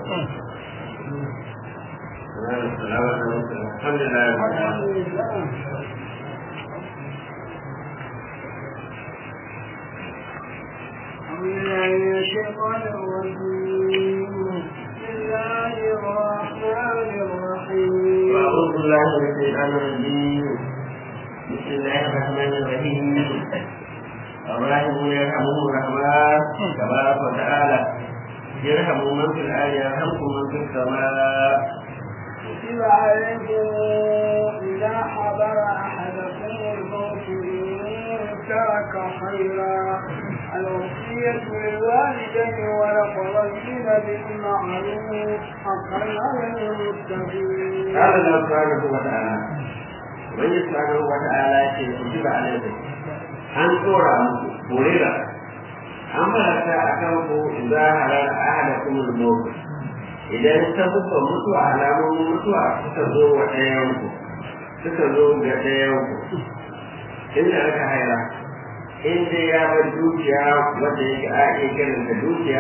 الحمد لله من الشيطان الرجيم بسم الله الرحمن الرحيم وأعوذ بالله من الشيطان الرجيم بسم الله الرحمن الرحيم الراحمون يرحمهم الرحمن تبارك وتعالى يرحم من في الآية يرحمكم من في السماء كتب عليكم إذا حضر أحدكم الموت إن ترك خيرا الوصية للوالدين والأقربين بالمعروف حقا على المتقين. قال الله سبحانه وتعالى ومن سبحانه وتعالى كتب عليكم an tsora muku horira an farata a kan ku za a halar ahada kuma mutu idan ta buka mutuwa alamomin mutuwa suka zo wa ɗayanku suka zo ga ɗayanku inda aka haira in dai ya bar dukiya wanda yake a iya kiranta dukiya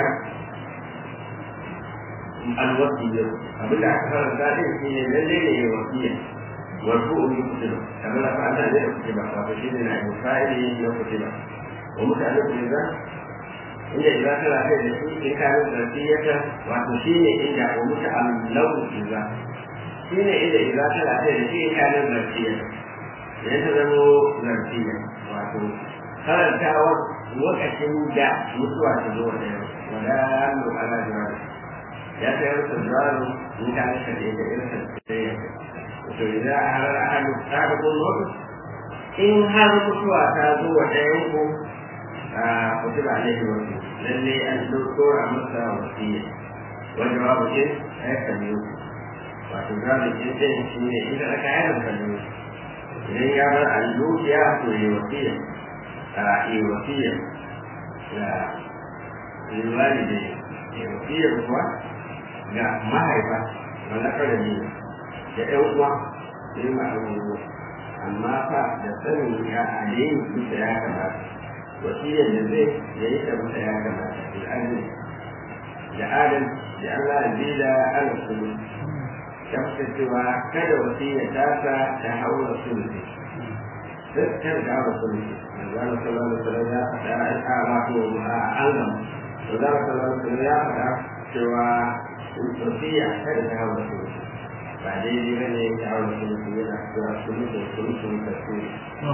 alwasiyya abin da aka faranta din shi ne lalle ne ya wasiya wasu umi kutuba kamar da fa'ala ne da kutuba wato shi ne na fa'ili na kutuba wa mutane kutuba inda idza kana kai da shi in kana zarfiyata wato shi ne inda wa muta'allahu idza shi ne inda idza kana kai da shi in kana zarfiyata idan ta zama zarfiya wato karantawa lokacin da mutuwa ta zo da yau wala nu ala jawab ya ta yi rasa zaro in ka rasa da ita irin ta tsaye to idan a halar ahadu ta da kun mutu in har mutuwa ta zo wa ɗayan ku a kutuba alaihi wasu lalle an dora masa wasiya wanda babu ce a yi kalli wato zaɓin ɗin shi ne idan aka yi da kalli idan ya bar allukiya to yi wasiya a yi wasiya da liwali da yi wasiya kuwa ga mahaifa wanda kada ne da ɗan uwa sai ma abubuwa amma fa da sanin ya alayin bisa ya kamata wasiyar da zai ya yi ta bisa ya kamata al'adun da adam da Allah zila ala sulu kamta cewa kada wasiyar tasa ta haura sulusi kan da haura sulusi manzana sallallahu alaihi wasallam ya faɗa a wato a angam manzana sallallahu alaihi wasallam ya faɗa cewa wasiya kada ta haura sulusi ba daidai ba ne ta haura sulusi yana cewa sulusi sulusi tafsiri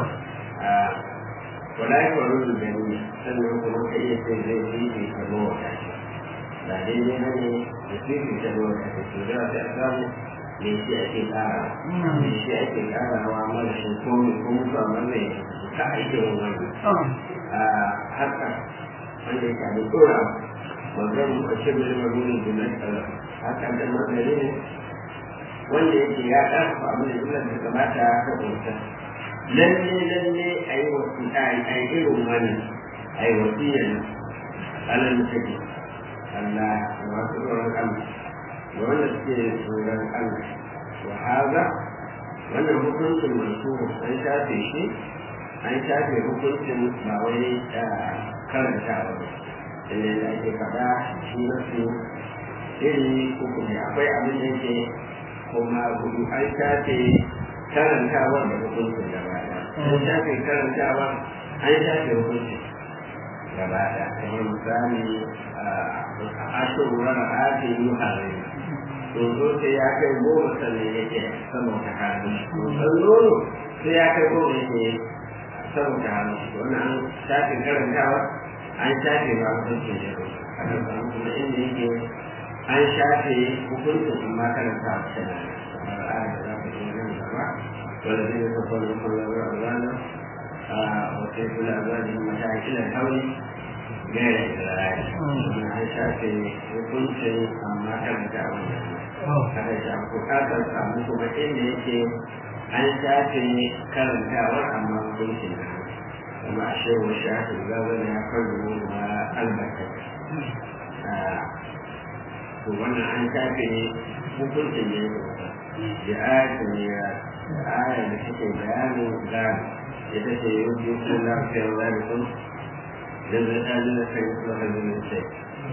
wala yi wa rudu da ni sannan kuma ka iya ce zai fifi ka zo wa kashi ba daidai ba ne da fifi ka zo wa kashi to da ta samu me shi ake kara me shi ake karawa mara shi ko me ko mutuwa mara ka aike wa wani haka wanda ya kaɗi tsora wannan kashe mai magunin gunan tsara haka da mazari ne wanda yake ya ƙarfa abin da jumlar da kamata ta ƙunsa lalle lalle a yi wasu a yi irin wani a yi wasiyar alal mutane Allah da masu tsoron Allah da wanda suke tsoron Allah wa haza wannan hukuncin masu an shafe shi an shafe hukuncin ba wai karanta ba inda da ake faɗa shi na su iri uku ne akwai abin da yake kuma gudu an shafe karantawar da hukuncin gaba ɗaya an shafe karantawar an shafe hukuncin gaba ɗaya kamar misali a ashirin rana ake yi harin dozo sai ya kai goma sannan yake saboda hannu dozo nono sai ya kai goma yake saboda hannu wannan an shafe karantawar an shafe ba hukuncin ya zo a kan samu kuma inda yake an shafe hukuncin amma karanta a cikin kamar a da za ka yi nan gaba wanda zai yi kafar da kallon rana a wata kula a zaji matakilan hauli gaira isra'ila an shafe hukuncin amma karanta a wannan kada shi an bukatar samu kuma inda yake an shafe karantawar amma hukuncin na kuma a shehu shafi zazana ya faru ma albata to wannan an shafe hukuncin da ya kusa da ayatin ya ayar da take bayanin gado ita ce yau biyu sun lafiyar zalikun da zai ta jina kai su da hajjinin sai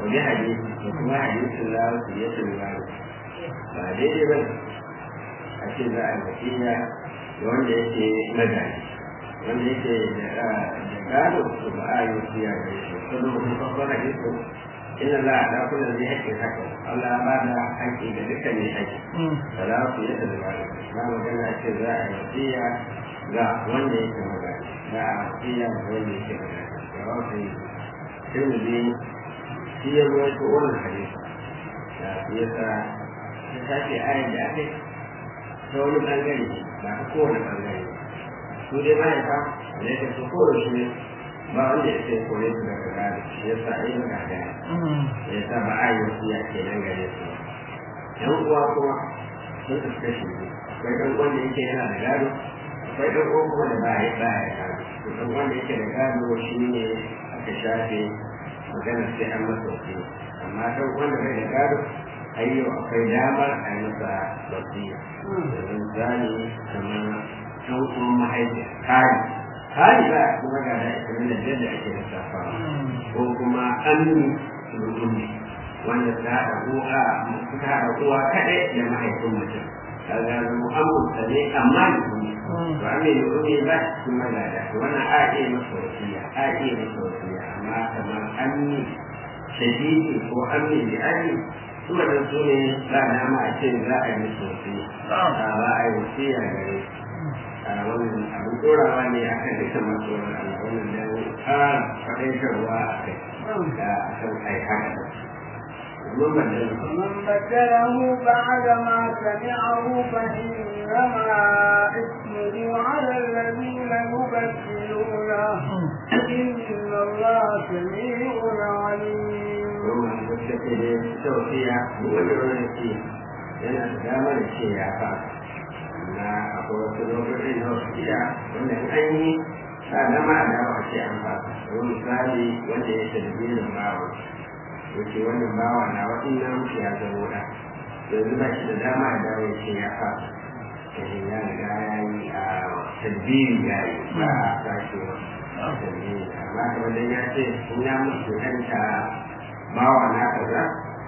wani hadisi da kuma hadisin la su ya tulga ba daidai ba a ce za a wasiya da wanda yake magani wanda yake da gado to ba a yi wasiya da shi kuma mutum farkon hadisi inna la ala kulli zai haƙƙin haka Allah ba da haƙƙi ga dukkan mai haƙƙi da za su yi da gado na magana ce za a yi wasiya ga wanda yake magani za a wasiya ga wanda yake magani ga wasu tirmidhi shi ya ruwaito wannan hadisi da ya sa ta tashi ayar da aka ta wani bangare ba ta kowane bangare su dai mahaifa da ya tafi kowane shi ne ba wanda ya ce kore su daga gado shi ya sa ayi maka gaya ya sa ba a yi wasu ya ke nan gare su yan uwa kuma sun tafi kashi ne akwai ɗan wanda yake yana da gado akwai ɗan uwa kuma da ba ya ba ya gado ɗan wanda yake da gado shi ne aka shafe maganar sai an masa wasu amma ɗan wanda bai da gado ayyo akwai damar a yi masa wasiya yanzu zani kamar ɗan uwan mahaifiya kari kari ba kuma ga da ita da yadda ake lissafa ko kuma amini rukuni wanda ta haɗa uwa ta haɗa uwa kaɗai da mahaifin mutum kaga mu amurta ne amma ne to amini rukuni ba cikin magada wannan a iya masa wasiya a iya masa wasiya amma kamar amini shadidi ko amini da amini su da su ne ba dama a ce za a yi sosai ba a yi wasiya gare a wannan abin dorawa ne a kan dukkan matsoron Allah wannan da ƙara faɗaitarwa a kai da a kan ai haka ومن بدله بعد ما سمعه فإنما إثمه على الذين يبدلونه إن الله سميع عليم domin da suke da tausiya wanda wani ce yana da damar ce ya fa na akwai wasu lokaci na wasu gida wanda in an yi ba dama a dawo a ce an ba wani misali wanda ya shaɗi biyan bawa yake wannan bawa na waɗin na mutu ya zama da yanzu ba shi da dama a dawo ya ce ya fa kashin ya riga ya yi a talbiyu ya yi ba a sake wa talbiyu amma kamar dan ya ce in ya mutu kanta bawa na kaza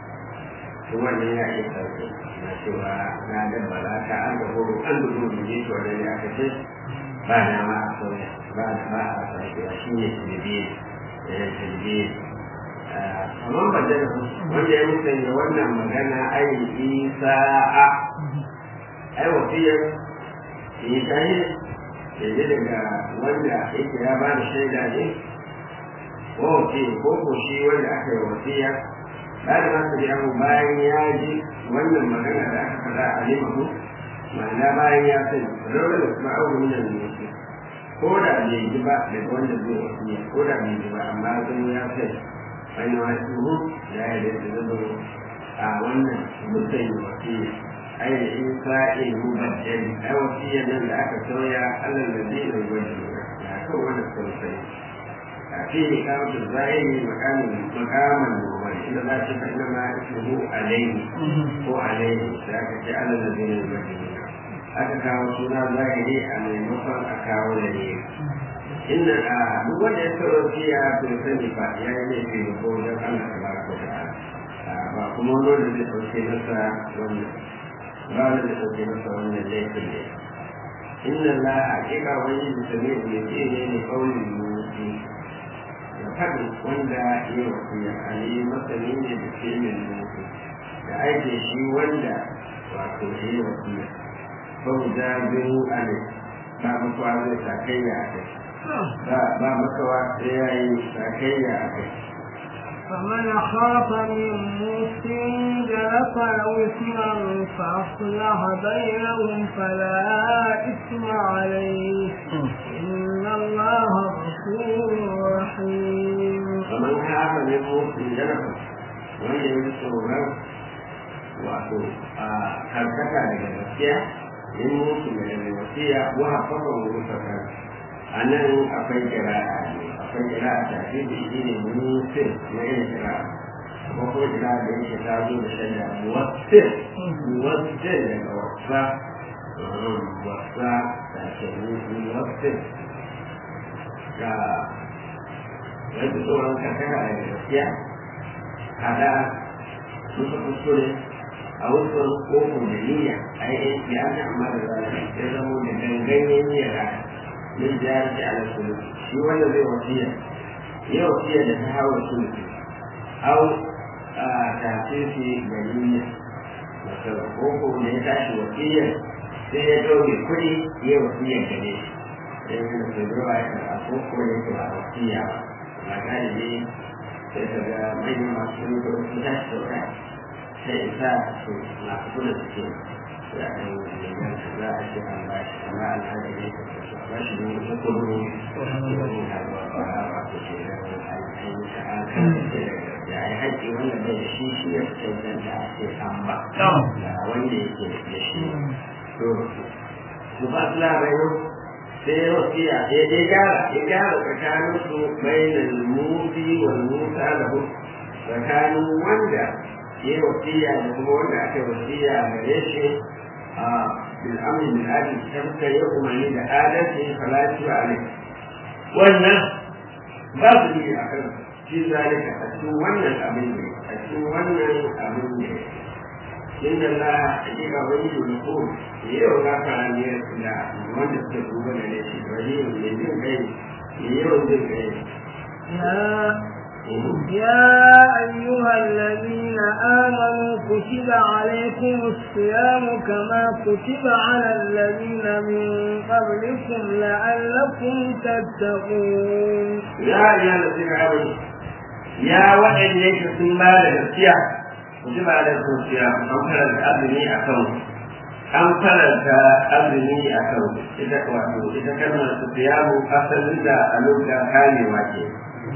to wannan ya iya sauke na cewa na dabbala ta an da horo an da horo ne to wannan ya kace ba na ma a sauya ba da ba a sauya shi ne tilbiye da tilbiye amma ba da wanda ya musanya wannan magana ai isa'a ai wasiyar yi tahi da daga wanda yake ya ba da shaida ne ko ce ko ko shi wanda aka yi wasiya bayan ma su biya bayan ya ji wannan magana da aka faɗa a limahu ma'ana bayan ya sani rawar da kuma aure min al-musu ko da bai ji ba daga wanda zai wasiya ko da bai ji ba amma zan ya sani wani wasu ya yi da su zama a wannan mutum wasiya ai da in sa'in mubaddali ai wasiya nan da aka sauya Allah da zai yi wajen ya kan wannan sosai فيه إقامة الزائر مكان مقاما نوما إذا لا شك إنما اسمه عليه هو عليه ذاك جعل الذين يبدلون aka kawo suna zahiri a maimakon a kawo da ne inna a duk wanda ya tsaro fiya bai sani ba ya yi laifi da ko wajen Allah ta baraka ta ba kuma wani da zai sauke masa wannan ba wanda zai sauke masa wannan laifin ne inna la haƙiƙa wani da sami ne ne ne kaulin musu faɗin wanda ya wasiya ali masani ne da ke min nufi da aike shi wanda wato ya yi wasiya ba mu ja biyu ale ba makawa zai sakayya a kai ba makawa sai ya yi sakayya a kai فمن خاف من موس جلف أو إثما فأصلح بينهم فلا إثم عليه إن الله غفور رحيم فمن خاف من موس جلف wanda ya tsoron wato a karkata daga gaskiya in mutu daga gaskiya wa hafafa wani fakar a nan akwai kira'a ne akwai kira'a ta fi da shi ne musin na yin kira'a kuma kuma kira'a da yake ta zo da shanya muwassin muwassin daga wasa wasa da ke muwassin ga wani tsoron karkata daga gaskiya hada musu kuskure a wasu kofin da niyya a yi ya an amma da zalika ya zama da ganganyen niyyar haka min jihar da ala sulu shi wanda zai wasiya ya wasiya da ta hawa sulu au a tafisi ga niyya masu koko da ya tashi wasiyar sai ya ɗauke kuɗi ya wasiyar gare shi sai ya da sai zuwa ya karɓa koko ya ke ba wasiya ba ba galibi sai ka ga manyan masu riko sun tashi sauka sai isa su na kula da ke ya ɗan yanyan su za a ce an ba shi amma alhaji ne ka su ba shi ne wasu kudu wani harba ba a ba ku ce da wani ainihin ta an kan da ya haƙƙi wanda bai da shi shi ya fi cancanta a ce an ba da wanda yake da shi to su ba su labarai sai ya wasiya sai ya gyara ya gyara tsakanin su bainal mufi wal musa da hu tsakanin wanda ya wasiya da kuma wanda aka wasiya gare shi a bil amri bil adl tabka ya umarni da adalci falati wa alai wannan ba su yi a kan shi zalika a cikin wannan abin ne a cikin wannan abin ne inda la hakika wani da ko yau na fara ne da wanda suka duba da ne shi wani ne jin kai ne yau jin kai يا أيها الذين آمنوا كتب عليكم الصيام كما كتب على الذين من قبلكم لعلكم تتقون يا أيها الذين آمنوا يا وحي ليس ثم لنفسيا كتب عليكم الصيام أم فرد أبني أكون أم فرد أبني أكون إذا كنت إذا كان الصيام أصل إذا ألوك كان واجب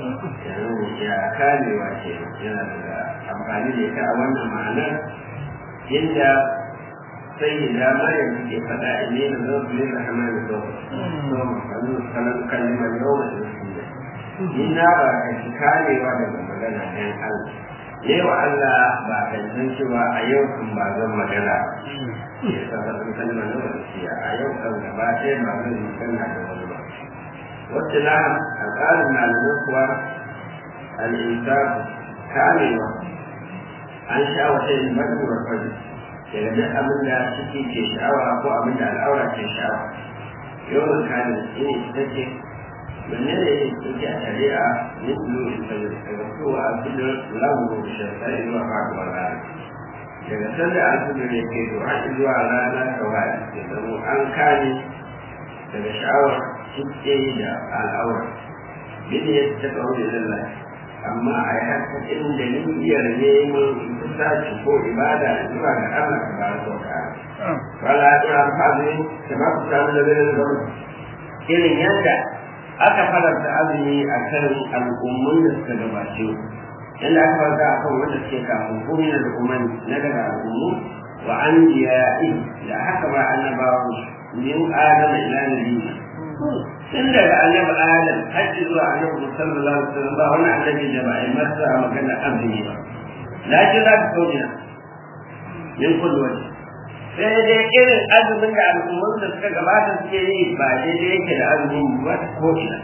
ya kamewa ke yana da amfani da ita a wannan ma'anar inda sai da maryam take faɗa a ne da zan fi da hama da zau so mafalu kalan kalimar yau da nasiya ni na ba ka shi kamewa daga magana ɗan Allah yau Allah ba ka san cewa a yau kan ba zan magana ya sa ba zan kalmar yau da nasiya a yau kan gaba ɗaya ba zan magana da wani ba wacce na a tsarin malamin kuwa al'insan kamewa an sha wata yin badu wa fari daga duk abin da suke ke sha'awa ko abin da al'aura ke sha'awa yawan kane shi ne ita ce wanne ne yake a shari'a min bulu in fajir daga kowa a cikin lamu da shirka zuwa faɗuwar rana daga sanda alfijir ya ke zuwa zuwa rana kawai da zamo an kane daga sha'awar suke da al'aura bin ya ta kawo da lallai amma a yi haka inda niyyar neman kusaci ko ibada zuwa ga Allah ta bara sau ka wala ya tura alfazi da ma ku samu da zai zama irin yadda aka faranta azumi a kan al'ummun da suka gabace yadda aka faranta a kan wanda suke kafin kuma na al'umman na daga al'ummu wa an jiya'i da haka ba annabawa min adama ila nabiyyi tun daga annabi adam har zuwa annabi sallallahu alaihi wasallam ba wani annabi da ba a yi masa magana azumi ba lakin za ka kauce min kullu wani sai dai irin azumin da al'ummar da suka gabata suke yi ba daidai yake da azumin ba ta ko ina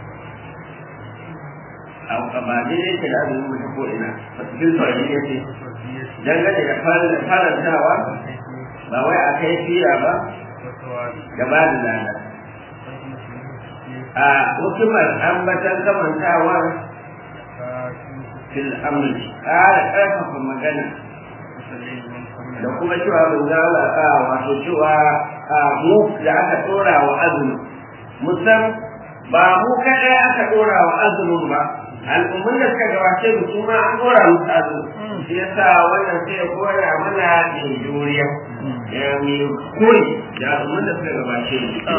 ba daidai yake da azumin ba ta ko ina ba cikin sauri ya ce dangane da farantawa ba wai a kai fiya ba gaba da lada a hukumar ambatan kamantawar fil amri ƙara ƙarfafa magana da kuma cewa mun zala a wato cewa a mu da aka ɗora wa azumi musam ba mu kaɗai aka ɗora wa azumin ba al'ummun da suka gabace mu su ma an ɗora musu azumi shi yasa wannan sai ya koya mana mai juriya ya mai koyi da al'ummun da suka gabace mu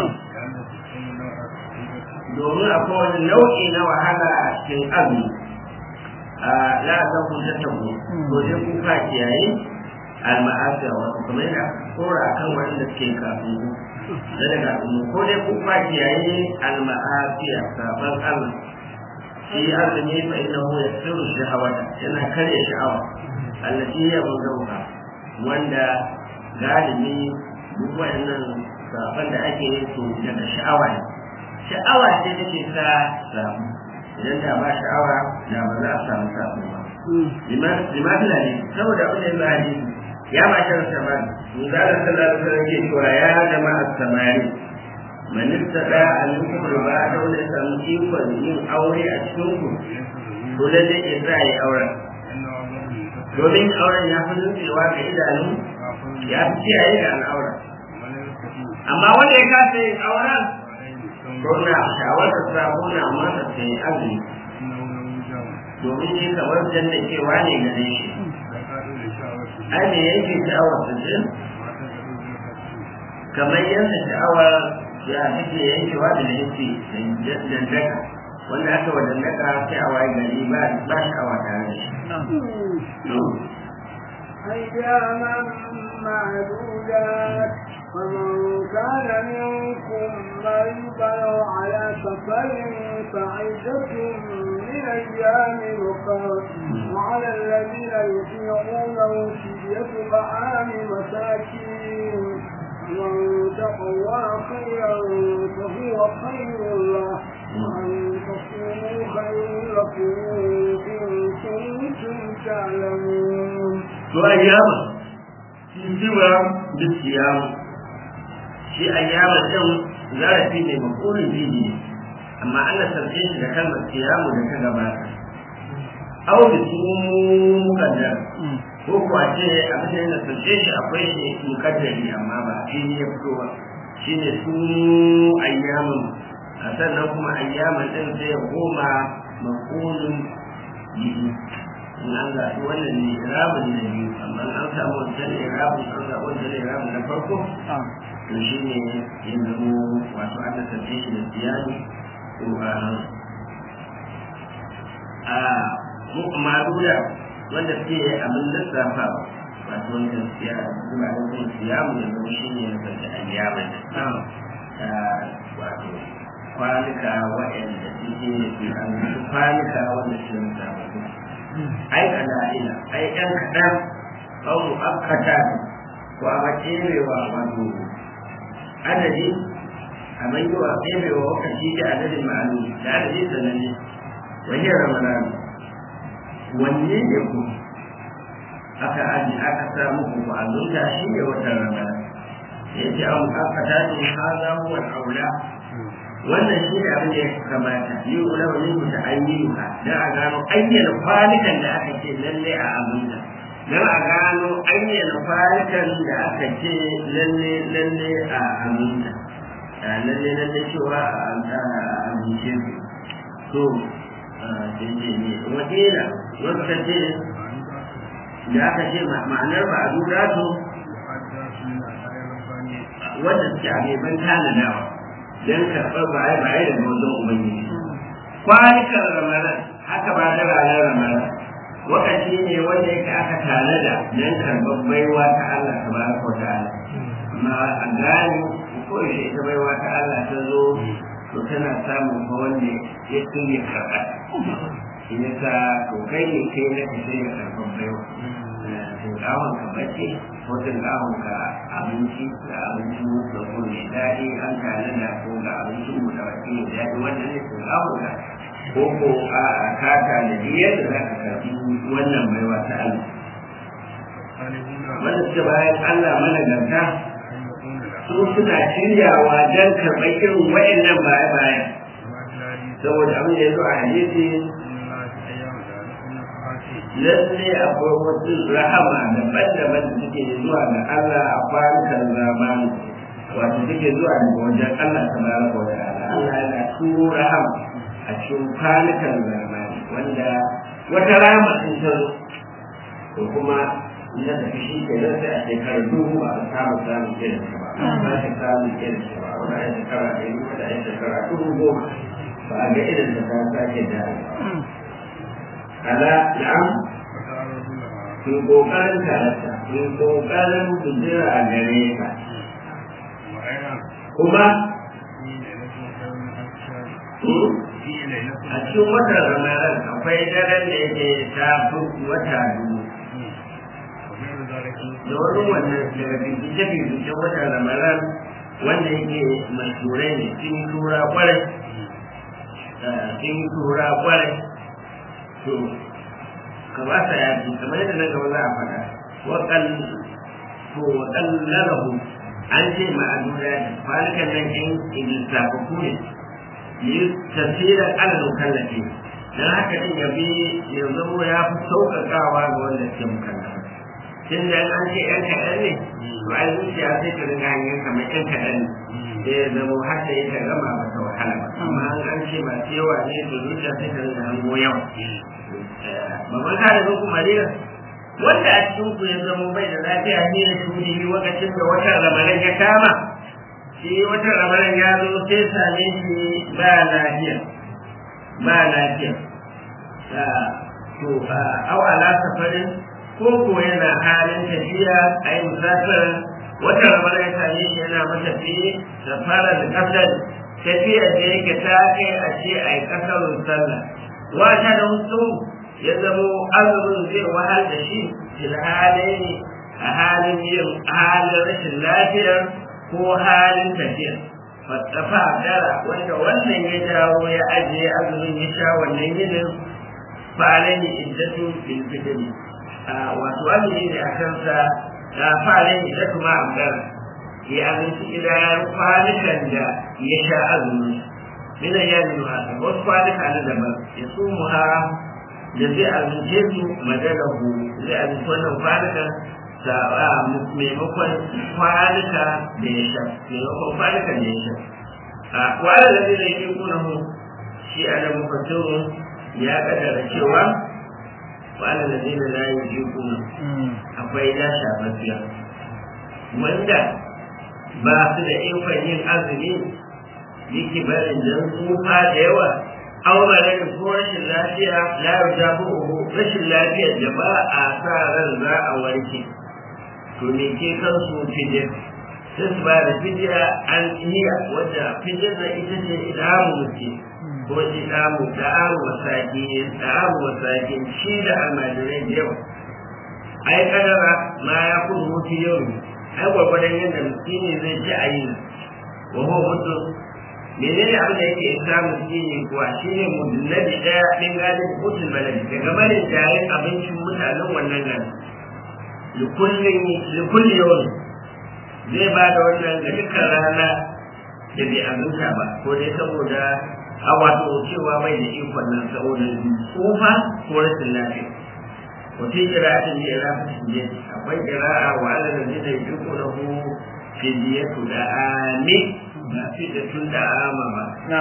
domin akwai wani nau'i na wahala a cikin azumi a la'azan ku ta tabo ko dai ku ka kiyaye al-ma'asiya wato kuma yana kora akan wanda suke kafin ku da daga azumi ko dai ku ka kiyaye al-ma'asiya saban Allah shi azumi fa innahu yasiru shahawata yana karya sha'awa allati ya buzauka wanda galibi duk waɗannan saban da ake yin su daga sha'awa ne sha'awa ce take sa samu idan da ba sha'awa da ba za a samu samu ba limafi na ne saboda abin da ya ba hadisi ya ma shan samari misali sallallahu alaihi wasallam ke cewa ya jama'a samari man istada an yukum ba da wanda ya samu ikon yin aure a cikin ku to lalle ya sa yi auren domin auren ya fi nutsewa ga idanu ya fi kiyaye ga al'aura amma wanda ya kasa yin auren ko na shawarar sa ko na masa sai azumi domin shi kamar janna cewa ne gare shi ai me yake sha'awar su ce kamar yadda sha'awar ya take yankewa da yake dandaka wanda aka wa dandaka sai a waye gari ba ba sha'awa tare da shi أياما معدودات فمن كان منكم مريضا أو على سفر فعدة من أيام أخرى وعلى الذين يطيعونه فدية طعام مساكين ومن تقوى خيرا فهو خير له وأن تصوموا خير لكم إن كنتم تعلمون. وأياما siwa duk siyamu shi ayyama din zarafi ne makulun bihi amma ana sarfe shi da kalmar siyamu da ta gabata aw da su mukaddar ko kuwa ce a bisa yana sarfe shi akwai shi mukaddari amma ba shi ne ya fito ba shi ne su ayyamin a sannan kuma ayyaman din sai ya koma makulun bihi in an zaɓi wannan ne irabin na biyu amma an samu wancan irabin an zaɓi wancan irabin na farko to shi ne ya zamo wato an tafi shi da siyani ko a a maduda wanda suke abin lissafa wato wanda siya zuwa da kuma siyamu da zama shi ne ya zarta ayyama da wato kwanuka waɗanda suke kwanuka wanda suke lissafa ai kala'ila ai ɗan kaɗan au mu'akkata ko a makerewa wato adadi a mai yawa kebewa lokaci da adadin ma'alu da adadi sananne wajen ramadan wanne ne ku aka aji aka samu ku ku azunta shi ne watan ramadan ya ce an mu'akkata ne haza huwa aula wannan shi ne abin da ya kamata yi ula wani mutu ayyuka don a gano ayyana kwalikan da aka ce lalle a abinda don a gano ayyana kwalikan da aka ce lalle lalle a abinda lalle lalle cewa a abince su to jinje ne wakila wasu ka ce da aka ce ma'anar ba a dura to wanda suke a gaban tanadawa don karɓar baye baye da wajen ubangiji kwanukan ramadan haka ba da ranar ramadan wakati ne wanda yake aka tanada don karɓar baiwa ta Allah ta ba ko ta Allah amma a gane ko yaushe ita baiwa ta Allah ta zo to tana samun ko wanda ya tuni karɓar shi yasa to kai ne kai na ka sai ya karɓar baiwa tinkawon ka bace ko tinkawon ka abinci da abinci da ko mai daɗi an tare da ko ga abinci mu da wake mai daɗi wannan ne tinkawon ka ko ko a ka tare da yadda za ka karɓi wannan baiwa ta Allah wanda suke bayan Allah mana ganta su suna shiryawa don karɓar irin wa'annan baya-baya saboda abin da ya zo a hadisi lalle akwai wasu rahama daban-daban da suke zuwa ga Allah a kwanukan zamani wato suke zuwa daga wajen Allah ta bara wa ta'ala Allah yana turo rahama a cikin kwanukan zamani wanda wata rahama sun ta zo to kuma na tafi shi ke nan sai a shekarar duhu ba a samu samun irin ta ba ba ta samun irin ta ba wani a shekara ɗaya wata a shekara duhu goma ba a ga irin ta ta sake da ala na'am ku kokarin karanta ku kokarin kujira a gare ka kuma a cikin watan ramadan akwai daren da yake ta fi wata dubu da wani wannan daga bincike-bincike watan ramadan wanda yake mashurai ne sun tura kwarai sun tura kwarai to ka ba sa yaji kamar yadda nan gaba za a faɗa waƙal to waƙal lalahu an ce ma'adura da kwalikan nan in lissafafu ne yi tasirin alal mukallafi dan haka din ya bi ya zamo ya fi sauƙaƙawa ga wanda ke mukallafa tun da an ce yan kaɗan ne to ai zuciya sai ta riga hanyar kamar yan kaɗan ne sai ya zamo har da ya gama ba ta wahala ba amma an ce masu yawa ne to zuciya sai ta riga hango yawa babban kare zo kuma rera wanda a cikin ku ya zama bai da lafiya ne da shuri lokacin da watan ramadan ya kama shi watan ramadan ya zo sai same shi ba lafiya ba lafiya to au ala safarin ko ko yana halin tafiya a yi musafir watan ramadan ya same shi yana matafi safara da kasar tafiya da yake ta kai a ce a yi kasarun sallah wata da wasu ya zamo azumin zai wahal da shi filhalai a halin yin halin rashin lafiyar ko halin tafiya fattafa dara wanda wannan ya jawo ya ajiye azumin ya sha wannan yinin fa'alai iddatu bil fitri wato azumi ne a kansa fa'alai iddatu ma amdara ya abinci idan kwanukan da ya sha azumin min ayyamin haka wasu kwanuka na daban ya sumu ha da zai abince su madalahu zai abinci wannan kwanukan maimakon kwanuka da ya sha maimakon kwanuka da ya sha a kwanan da zai yi kuna mu shi a da mafatirun ya kaddara cewa kwanan da zai da yi kuna akwai na shafafiya wanda ba su da ikon yin azumi yake barin dan tsufa da yawa auren ko rashin lafiya la yujabu rashin lafiyar da ba a sa ran za a warke to me ke kan su fidya sai su ba da fidya an iya wadda fidya na ita ce idamu muke ko idamu da amu wasaki da amu wasaki shi da almajirai da yawa ai kadara ma ya kudu mutu yau ai gwargwadon yadda miskini zai ci a yi wa huwa mutum menene abin da yake isa miskini kuwa shine mudullabi daya din gadin mutum baladi daga barin jayin abincin mutanen wannan gari likulli yawon zai ba da wannan ga dukkan rana da bai abinta ba ko dai saboda a wato cewa bai da ikon nan saboda tsufa ko rashin lafiya wata kira'atin da ya rafa shi akwai kira'a wa ala da zai da yuko na hu fidiyatu da ami ba fidatun da ama ba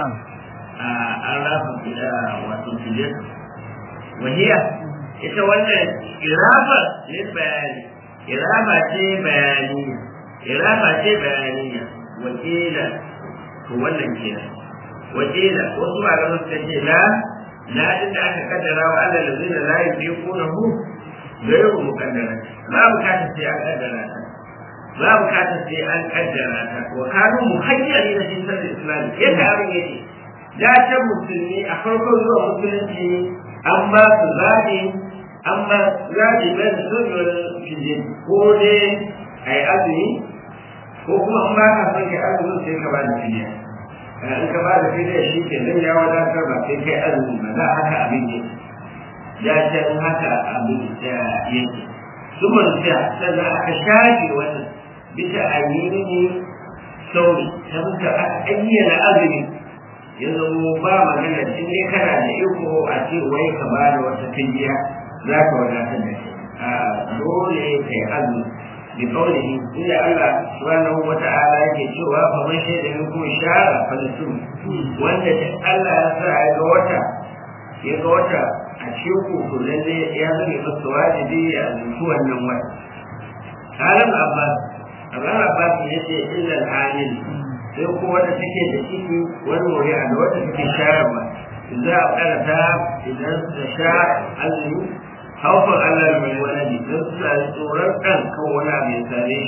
an rafa fida wato fidiyatu wahiya ita wannan irafa ne bayani irafa ce bayani irafa ce bayaniya wakila to wannan kenan wakila wasu malaman suka ce la la din da aka kaddara wa Allah da zai la yuqunahu gairu muqaddara ba bukatar sai an kaddara ta ba bukatar sai an kaddara ta wa kanu muhayyari da shi sai islam yadda abin yake da ta musulmi a farkon zuwa musulunci an ba su zaɓi an ba zaɓi bai da sojiyar fije ko dai a yi azumi ko kuma an ba ka son ka azumin sai ka ba da fiye in ka ba da fiye shi ke nan ya wadatar ba sai kai azumi ba za haka abin ne ya can haka abin da yake sumar da sannan aka shafe wannan bisa ayyini sauri ta muka aka ayyana azumi ya zama ba magana in dai kana da iko a ce wai ka ba da wata fidiya za ka wadatar da shi a dole kai azumi bi kaulihi inda Allah subhanahu wa ta'ala yake cewa fa man shaida minkum shara falasum wanda da Allah ya sa ya ga wata ya ga wata a cikin ku to lalle ya zama masa wajibi a zuci wannan wata Alam Abbas Abraham Abbas ya ce illa al-hamil sai ko wanda take da ciki wani wuri a da wata take shayarwa za a karata idan ta sha azumi haufar Allah mai waladi don suna tsoron ɗan kan wani abu ya same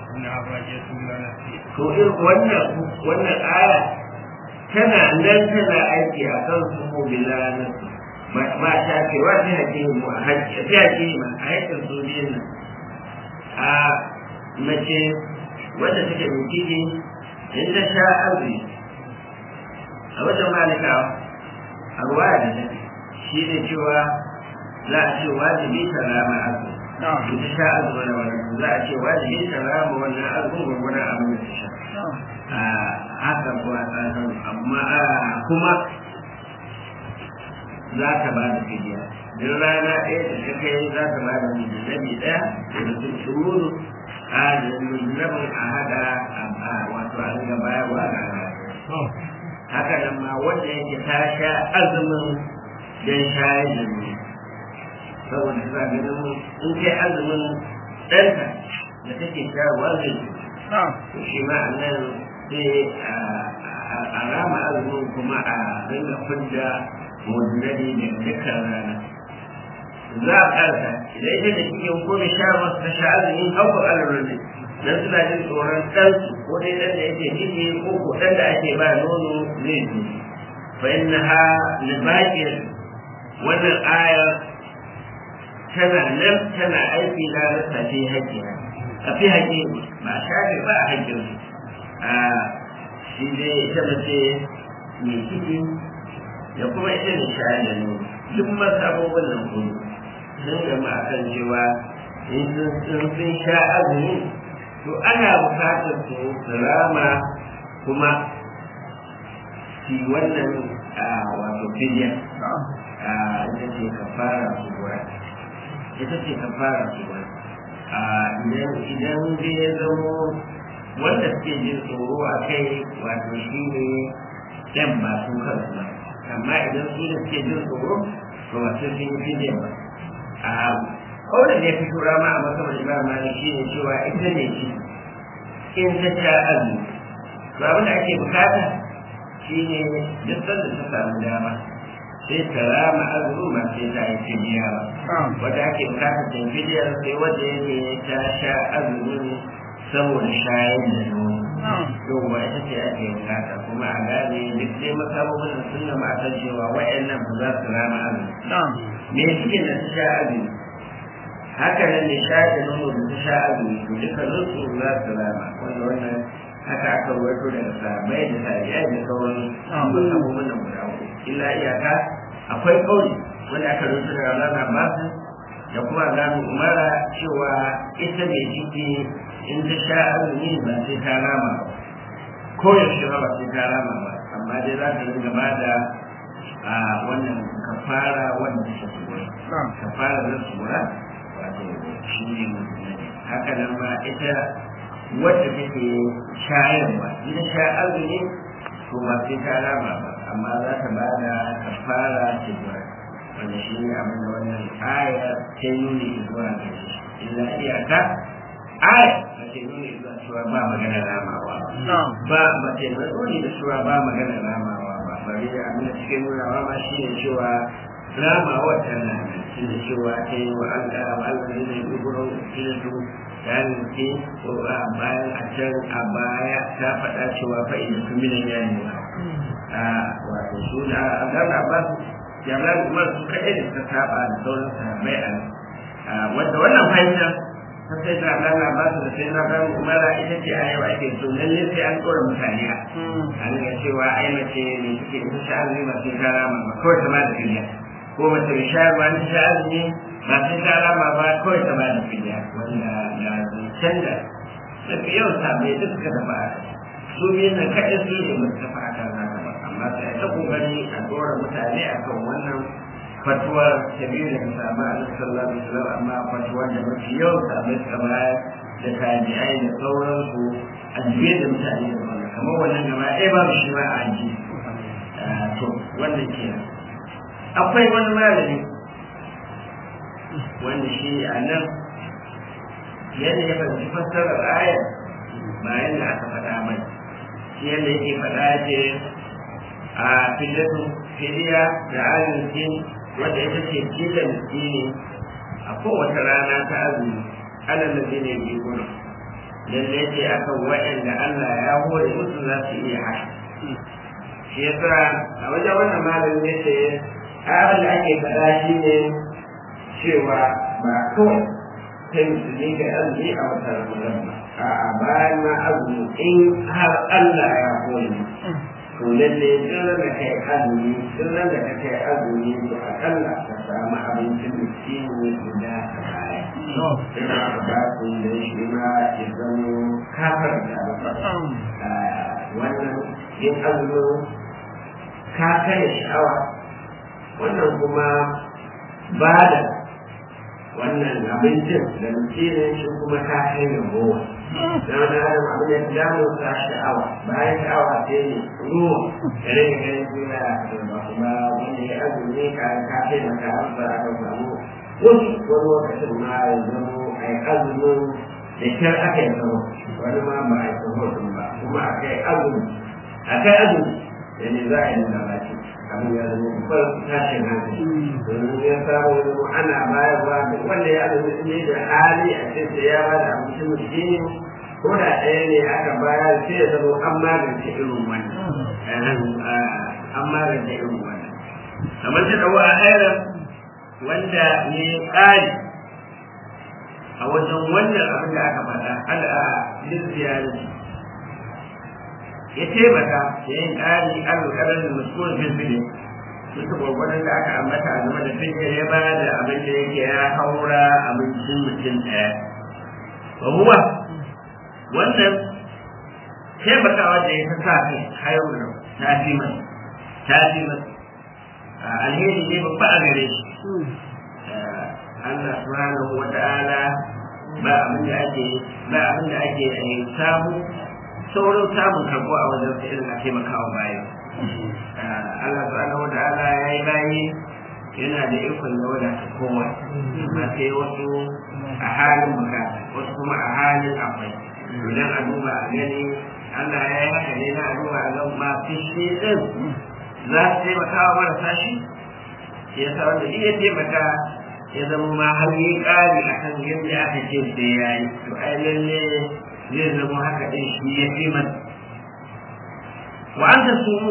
shi. To irin wannan wannan aya tana nan tana aiki a kan su ko bilanan ma ta ce wa ta hake mu a hake ta hake ma a haƙin su biyun nan. A mace wadda take mai ciki in ta sha azumi a wajen malikawa a ruwa da take shi ne cewa za a ce wajibi ta rama azumi in ta sha azumi na wannan za a ce wajibi ta rama wannan azumin gwagwaran abin da ta sha a haka ko a tsarin amma kuma za ta ba da fidiya duk rana ɗaya da ta kai za ta ba da mujallabi ɗaya da mutum shuru a da mujallabin a haɗa a wato a riga bayarwa ga haka nan ma wanda yake ta sha azumin don shayar da mu saboda za ganin in kai azumin ɗanta da take shayarwa zai to shi ma a nan sai a rama azumin kuma a ringa fidda mujalladi da dukkan rana za a karta idan ita da cikin ko da sha masu ta sha azumin haukar alarar dan suna jin tsoron ɗansu ko dai ɗan da yake ciki ko ko ɗan da ake ba nono zai ji fa innaha libaqir wannan aya tana nan tana aiki na rasa fi haƙƙi a fi haƙƙi ba shafe ba a haƙƙin a shi dai ita mace mai ciki da kuma ita ne shayar da nono duk masu abubuwan nan kuma sun gama akan cewa in sun sha azumi to ana bukatar su rama kuma shi wannan wato fidiya ita ce ka fara su gura ita ce ka fara su gura idan idan zai ya zamo wanda suke jin tsoro a kai wato shi ne yan ba su kansu ba amma idan su da suke jin tsoro to ba sai sun yi fidiya ba kawai da ya fito rama a masamman imam malik shi ne cewa ita ne shi in ta sha azumi to abin da ake bukata shi ne duk sanda ta samu dama sai ta rama azumi ba sai ta yi fidiya ba wanda ake bukata ta yi fidiyar sai wanda yake ta sha azumin saboda shayar da nono yau ba ita ce ake bukata kuma a gane duk dai masamomin da sun gama a cewa wa'annan ba za su rama azumi me suke da ta sha azumi haka nan ne sha da nono da ta sha azumi to duka su za su rama wanda wannan haka aka rawaito daga sahabbai da tabi'ai da sauran abubuwan nan guda uku illa iyaka akwai kauli wanda aka rawaito daga Allah Abbas da kuma Zamu Umara cewa ita mai ciki in ta sha azumi ba sai ta rama ba ko yaushe ba ba sai ta rama ba amma dai za ta ringa ba da a wannan kafara wanda ta tsura kafara da tsura wato shi ne haka nan ma ita wadda take shayarwa ita sha azumi to ba sai ta rama ba amma za ta ba da kafara tsura wanda shi ne abin da wannan aya ta nuni zuwa ga shi illa iyaka aya ba ta nuni zuwa cewa ba magana ramawa ba ba ta nuni da cewa ba magana ramawa ba bari da abin da cikin nunawa ma shi ne cewa ramawa tana nan shi ne cewa ta yi wa an ga Allah ne mai gugurin filin dan ke ko a bayan a can a baya ta faɗa cewa fa'ida su minan yayin a wato suna a gana ba jami'an umar su kaɗai da suka saba da sauran sahabbai a wanda wannan fahimta ta sai ta Allah ba su da sai na ga umara ita ce a yau ake so lalle sai an tsora mutane a ga cewa ai mace ne take ita sha azumi ba sai ta rama ba kawai ta ba da fidiya ko mace mai shayarwa ne sha azumi ba sai ta rama ba kawai ta ba da fidiya wanda da canza daga yau sabai duk suka tafi a su biyan nan kaɗai su ne ba su tafi a kan haka ba amma sai ta kokari a dora mutane akan wannan fatuwar ta biyu daga samu a sallallahu alaihi wasallam amma fatuwar da mafi yau sabai suka bayar da tabi'ai da sauransu a juye da mutane da wannan kamar wannan gaba ɗaya babu shi ma a ji to wannan kenan akwai wani malami wanda shi a nan yadda ya fahimci fassarar ayar bayan da aka faɗa mai shi yadda yake faɗa ya ce a fillatu fidiya da arziki wadda ita ce jida miskini a kowace rana ta azumi alal da ne bi gudu lalle ce akan waɗanda Allah ya hore musu za su iya haka shi yasa a wajen wannan malamin ya ce abin da ake faɗa shi ne cewa ba kawai ta musulmi ga azumi a wata ramadan ba a bayan ma azumi in har Allah ya hore to lalle duk da kai azumi duk da ka kai azumi to akalla ka samu abincin miskini guda a baya sai ka ba su da shi ma ya zama kafar da wannan yin azumin ka kai sha'awa wannan kuma ba da wannan abincin da miskinin shi kuma ka kai da gowa na wani adam abin da ya damu ta sha'awa bayan sha'awa sai ne ruwa da rage ganin juna da kuma wanda ya azumi ka ka kai da ka amsa aka samu wasu wani lokacin ma ya zamo a yi azumin da kyar aka yi zama wani ma ba a yi sahotun ba kuma a kai azumi a kai azumi da ne za a yi nuna baki abin ya zama babbar tashin hankali domin ya samu ya zama ana bayarwa da wanda ya azumi ne da hali a ce sai ya bada abinci mutum ko da ɗaya ne aka bayar sai ya zama an magance irin wannan an magance irin wannan kamar ta ɗau a hairar wanda ne ƙari a wajen wannan abin da aka faɗa al'a lissiyarci ya taimaka da yin ƙari alƙalar da mutuwar filfilin duka gwagwadon da aka ambata a game da fikir ya ba da abin da yake ya haura abincin mutum ɗaya ba huwa wannan taimakawa da ya ta sa kai hayar ta fi mai ta fi mai alheri ne babba a gare shi Allah subhanahu wa ta'ala ba abin da ake ba abin da ake samu saurin samun karbo a wajen sa irin a taimakawa bayan Allah subhanahu wa ta'ala ya yi bayi yana da ikon da wadata kowa amma sai wasu a halin bukata wasu kuma a halin akwai idan a duba a gani Allah ya yi haka ne na a duba a gan ma fishi din za su taimaka wa marasa shi ya sa wanda iya taimaka ya zama ma har yi ƙari a kan yadda aka ce sai ya yi to ai lalle zai zama haka ɗin shi ya fi man wa an ta sumu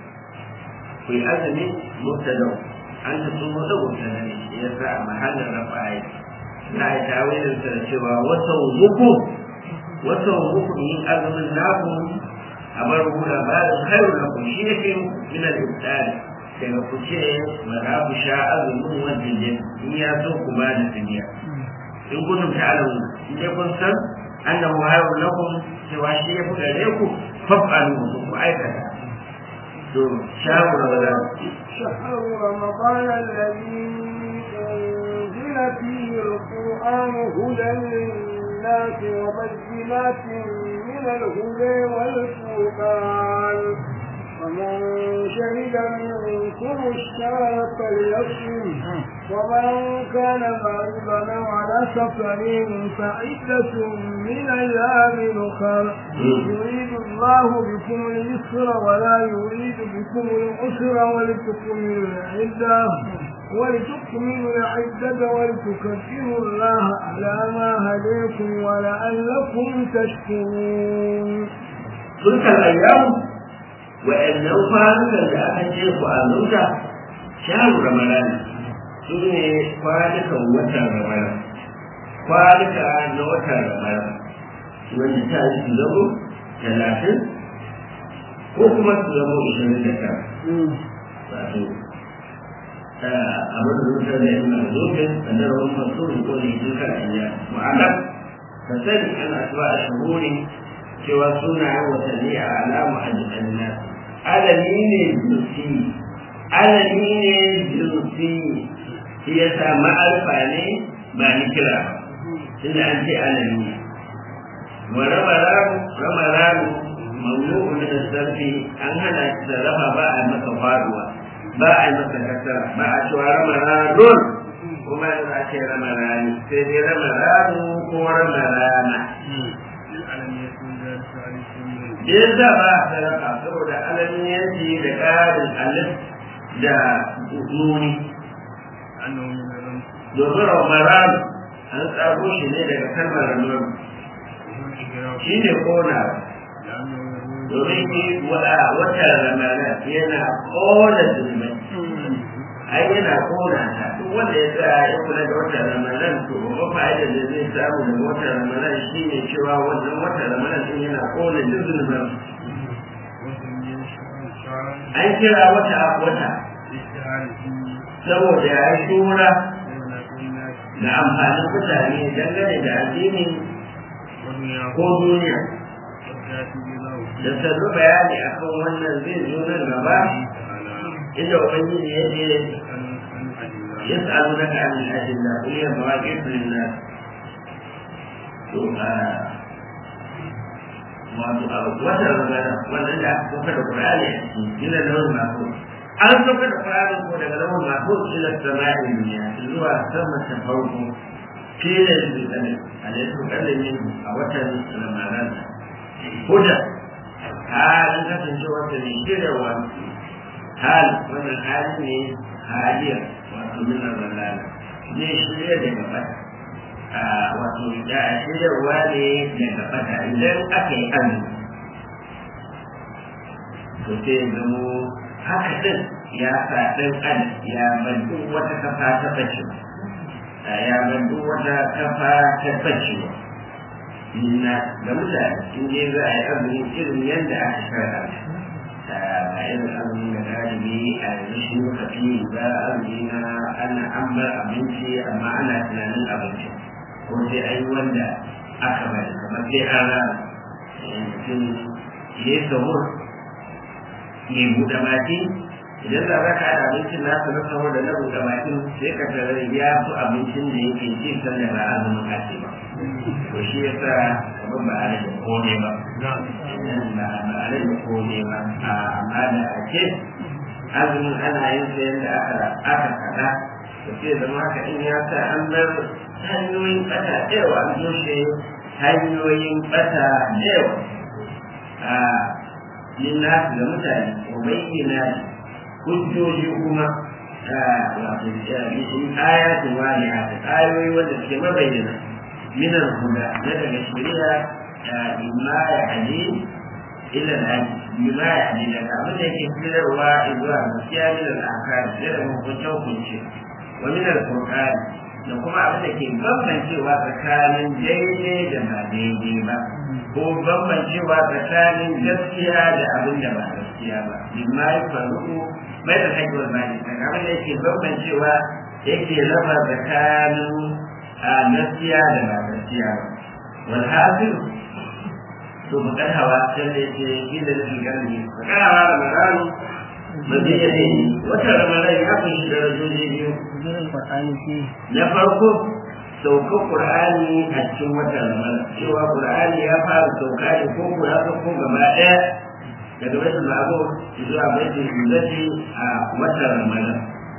ku yi azumi mubtadau an ta sumu da mubtada ne ya sa a mahallin rafa'i na yi tawilin sa da cewa wata muku wata muku yin azumin naku a bar hula bayan khairu lakum shi ne fi min al-ibtali daga ku ce ba za ku sha azumin wajen yin in ya so ku ba da duniya in kuntum ta'lamu in dai kun san annahu hayrun lakum cewa shi ya fi gare ku faf'alu ku aikata to shahu ramadan شهر رمضان الذي أنزل فيه القرآن هدى للناس وبينات من الهدى والفرقان ومن شهد منكم الشهر فليصم ومن كان مريضا على سفر فعدة من أيام أخر يريد الله بكم اليسر ولا يريد بكم العسر ولتكملوا العدة ولتكملوا العدة ولتكبروا الله على ما هديكم ولعلكم تشكرون تلك الأيام wa'annan kwanukan da aka ce ku a zuta sharu ramadana su ne kwanukan watan ramadana kwanuka na watan ramadana wanda ta yi su zamo talatin ko kuma su zamo ishirin da tara wato abin da zuta da yana zofin sannan wani masu ko ne duka a iya ma'ana ka sani ana zuwa a shahuri cewa sunayen watanni a alama a jikin nan alami ne jinsi alami ne jinsi shi ya sa ma'arfa ne ba ni kira ba tunda an ce alami wa ramaranu ramaranu mamnu'un da sarfi an hana shi sarrafa ba a masa faduwa ba a masa kasara ba a cewa ramaranun kuma yanzu a ce ramarani sai dai ramaranu ko ramarana da ya za ba a sadaka saboda alamiyanci da ƙarin alif da nuni domin ramaran an tsaro shi ne daga kalmar ramaran shi ne kona domin yi wata ramaran yana kona zulmai ai yana kona ta duk wanda ya tsaya ya kula da watan ramadan to babban fa'ida da zai samu daga watan ramadan shine cewa wannan watan ramadan din yana kona duk zunuban an kira wata wata saboda ya yi shura da amfanin mutane dangane da addini ko duniya da sannu bayani akan wannan zai zo nan gaba inda ubangiji ya ce يسألونك عن الأدلة قل هي مواقف للناس wata magana wannan da aka kuka da Qur'ani a ciki ila da wani mako an kuka da Qur'ani ko daga lawan mako ila sama'i duniya zuwa sama ta farko kila da tsane alaihi kallamin a watan Ramadan huda halin kasancewa ta ne shiryawa hal wannan hali ne haliya wato min Ramadan ne shirya daga bata wato da shirarwa ne daga fata idan aka yi azumi to sai zamo haka din ya sa ɗan adam ya bar duk wata kafa ta bace ya bar duk wata kafa ta bace na da mutane in je za a yi azumi irin yadda aka shara ba irin azumi da galibi a yanzu shi muka fi ba azumi na ana an bar abinci amma ana tunanin abinci ko sai an yi wanda aka bari kamar sai an rana mutum ya yi sahur ya buɗe baki idan za ka haɗa abincin nasa na sahur da na buɗe bakin sai ka tarar ya fi abincin da yake ci sanda ba azumin kace ba to shi ya sa kamar ba a rage kome ba ba a rage kome ba amma da a ce azumin ana yin sa yadda aka kaɗa to sai zama haka in ya sa an bar hanyoyin ɓata yawa an toshe hanyoyin ɓata yawa a linnasu da mutane wa bayyana hujjoji kuma wato ayatin wani haka ayoyi wanda suke mabayyana minan huda na daga shari'a imma ya hadi ila alhaji bima ya hadi daga abin da yake fitarwa zuwa gaskiya min al'akari da hukunce hukunce wa min al-qur'ani da kuma abin da ke bambancewa tsakanin daidai da ba daidai ba ko bambancewa tsakanin gaskiya da abin da ba gaskiya ba bima ya faru bai da haihuwar bani daga abin da yake bambancewa yake raba tsakanin gaskiya da ba gaskiya ba wal hasil to bakar hawa can da yake inda da shigarni bakar hawa da maranu mabiyyade wata ramadan ya kunshi darajoji biyu na farko saukar qur'ani a cikin watan ramadan cewa qur'ani ya fara sauka ne ko ko ya sauko gaba daya daga baitul ma'mur zuwa baitul izzati a watan ramadan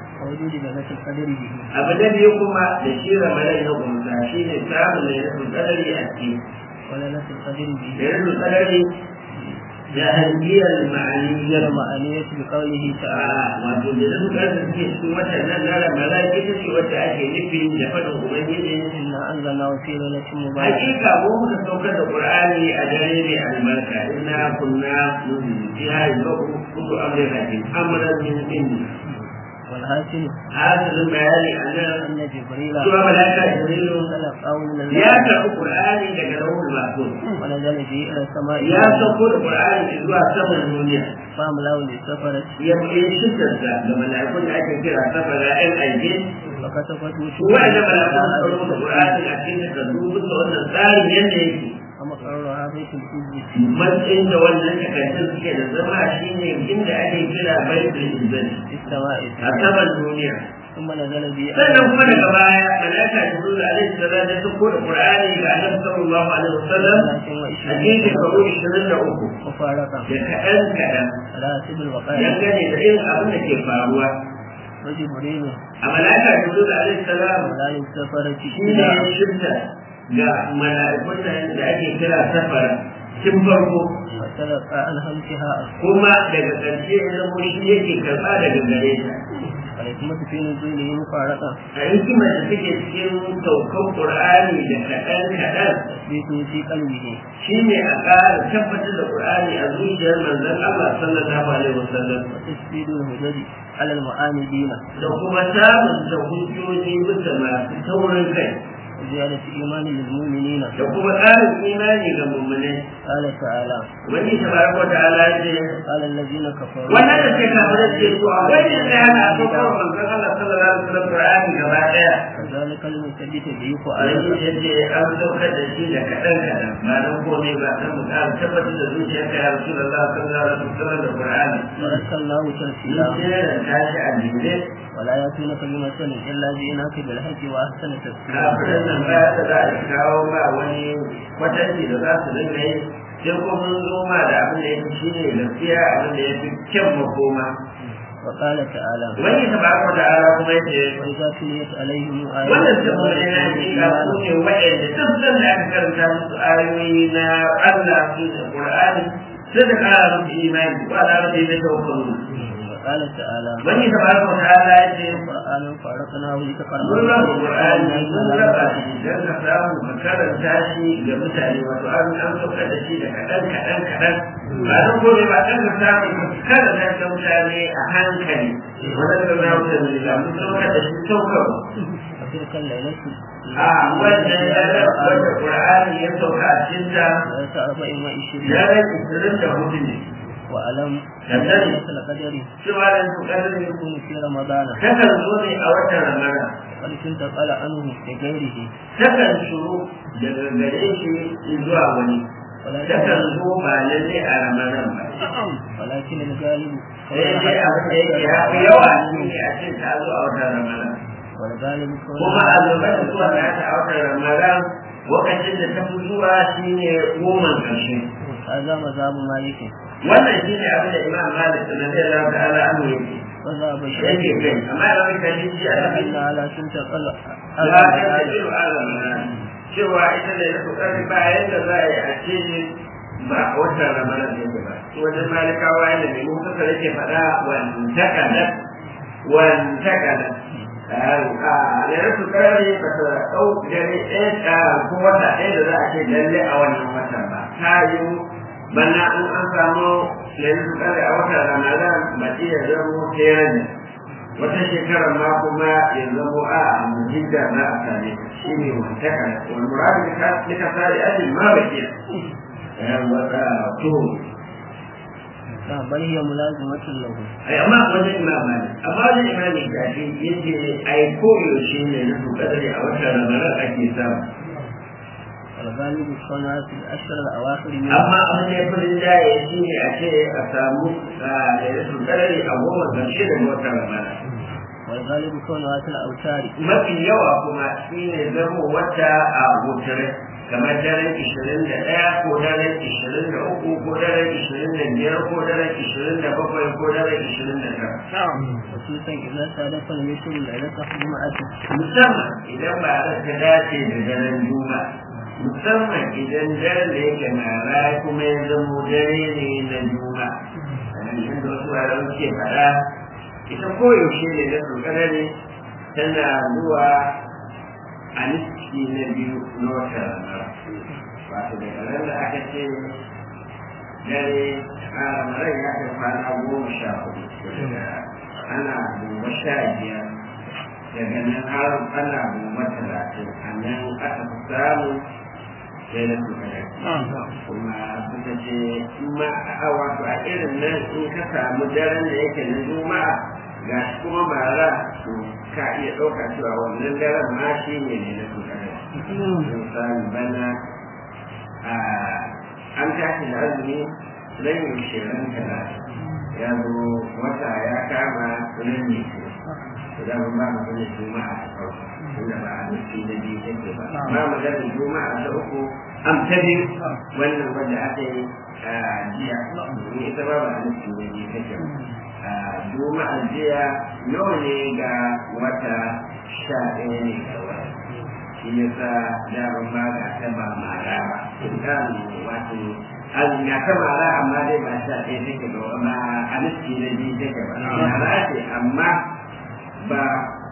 abu da biyu kuma da shi ramadan ya kumsa shi ne samun da ya kadari a ciki da ya kadari جاهلية المعنية المعنية بقوله تعالى wato da zan ga da suke cikin watan nan na Ramadan ita ce wacce ake nufin da fadin Ubangiji إنا أنزلناه في ليلة مباركة hakika mu muka saukar da Qur'ani a dare mai albarka inna kunna fiha yuzakku kullu amrin hakim amran min indi والحاصل hasilin bayani a nan أن جبريل cewa malaika Jibrilu تلقاه من ya الله karɓi Qur'ani daga rawul mahfuz ونزل به إلى السماء ya sauko da Qur'ani zuwa saman duniya فأملاه للسفرة ya yi shidarsa da mala'ikun da ake kira safara ɗan aike فكتبته wa'anda mala'ikun suka rubuta Qur'ani a cikin takardu bisa wannan tsarin yadda yake ومقرها بيت الحج matsayin da wannan takardun suke da zama shine inda ake kira baitul izzati في السماء a saman duniya ثم نزل به sannan kuma daga baya malaika jibril alaihi salam ya sauko da qur'ani ga annabi sallallahu alaihi wasallam a cikin shekaru 23 مفارقة da kaɗan kaɗan على حسب الوقائع dangane da irin abin da ke faruwa وجبريل a malaika jibril alaihi salam ولا للسفرة shi ne ya shirta ga mala'ikun nan da ake kira safara tun farko وتلقى عن همسها kuma daga ƙarshe ya zama shi yake karɓa daga gare ta والحكمة في نزوله مفارقة a hikimar da take cikin saukan qur'ani da kaɗan kaɗan تثبيته في قلبه shi ne a ƙara tabbatar da qur'ani a zuciyar manzon Allah sallallahu alaihi wasallam وتسديد الهجج على المعاندين da kuma samun da hujjoji bisa masu taurin kai وزيادة إيمان للمؤمنين da kuma ƙarin imani ga mummunai قال تعالى wani tabaraka wa ta'ala ya ce قال الذين كفروا wannan da ke kafin ce to a wani da yana a saukar manzon Allah sallallahu alaihi wasallam Qur'ani gaba daya كذلك المثبت به a فؤاد yanzu yace an saukar da shi da kaɗan kaɗan ba dan komai ba dan mu ƙara tabbatar da zuciyarka ya Rasulullah sallallahu alaihi wasallam da Qur'ani ورسلناه in ترسيلا sai da tashi a jere ولا يأتونك بمثل إلا جئناك بالحق وأحسن تفسيرا kafirin nan ba ta za a kawo ma wani kwatanci da za su dinga yi sai ko mun zo ma da abin da ya fi shi ne gaskiya abin da ya fi kyan makoma وقال تعالى wani tabaraka wa ta'ala kuma yace وإذا تليت عليهم wannan آيات saboda yana hakika su ne waɗanda duk san da aka karanta musu ayoyi na Allah su da Qur'ani sai da ƙara musu imani wa da rabbi na tawakkalu وقال تعالى wani tabaraka wa ta'ala yace قرآن فرقناه mun لتقرأه raba Qur'ani mun raba shi dan ka samu ka karanta shi ga mutane wato an an saukar da shi da kaɗan kaɗan kaɗan ba dan gobe ba dan ka samu ka karanta shi ga mutane a hankali wannan da na wuce da mun saukar da shi saukarwa وتلك الليلة a wannan yanar wanda Qur'ani ya sauka a cikin ta ليلة أربع وعشرين yanar ishirin da hudu ne وألم كذلك. ليلة القدر cewa da su kadari يكون في رمضان takan zo ne a watan Ramadan وقد كنت قال عنه لغيره takan shuru daga gare shi zuwa wani takan ولكن zo ba lalle a Ramadan ba ولكن الغالب sai dai abin da yake ya fi yawa shi ne a ce ta zo a watan Ramadan والغالب kuma a lokacin zuwa da ta a watan Ramadan lokacin da ta fi zuwa shi ne goma ƙarshe هذا مذهب مالك wannan shi ne abin da Imam Malik radiyallahu ta'ala anhu yake وذهب yake الشافعي kai amma da wani kalli shi a أن cikin على سنة قال la ta tajiru ala mana cewa ita ne na kokari ba yadda za a yi a ce ne ba a watan ramadan ne ba wajen malikawa yadda mai mun kasa yake faɗa wantakala wantakala a ne na kokari ba ta ɗau dare ɗaya ko wata ɗaya da za a ce lalle a wannan watan ba ta yi bana in an samu lailatul qadr a watan ramadan ba iya zamo sai wata shekarar ma kuma ya zamo a mujidda na a same shi ne wantaka wani muradu da ka sare ajin ma ba ke wata to بل هي ملازمة له ai amma wajen imam malik amma wajen imam gashi yace ai koyaushe ne na kadari a watan ramadan ake samu والغالب كونها في الأشهر الأواخر من amma abin da ya fi rinjaye shi ne a ce a samu lailatul qadari a goma ƙarshe da watan ramadan والغالب كونها في الأوتار mafi yawa kuma shi ne zama wata a gutare kamar daren ishirin da ɗaya ko daren ishirin da uku ko daren ishirin da biyar ko daren ishirin da bakwai ko daren ishirin da tara خصوصا إذا صادف المثل ليلة جمعة musamman idan ba a ta dace da daren juma musamman idan daren da yake mara kuma ya zamo dare ne na juma kamar yadda wasu wuraren suke faɗa ita koyaushe ne na tsokanare tana zuwa a niski na biyu na wata rana wato daga nan da aka ce dare a ramadan ya kai kwana goma sha hudu daga ana goma sha biyar daga nan har ana goma talatin a nan aka fi samu sai na tsokanare kuma suka ce ma a wato a irin nan in ka samu daren da yake na juma'a ga shi kuma mara to ka iya ɗauka cewa wannan daren ma shi ne ne na tsokanare misali bana a an tashi da azumi ran shirin talatin ya zo wata ya kama ran ne da mun ba mu da juma'a ta farko inda ba a nufi na biyu take ba ba mu da juma'a ta uku am ta biyu wannan wanda aka yi a jiya domin ita ba ba a nufi na biyu take ba a juma'a jiya nawa ne ga wata sha ɗaya ne ga wata shi yasa daban ba ga ta ba mara ba kan wato an ga ta mara amma dai ba sha ɗaya take ba ba a nufi na biyu take ba mara ce amma ba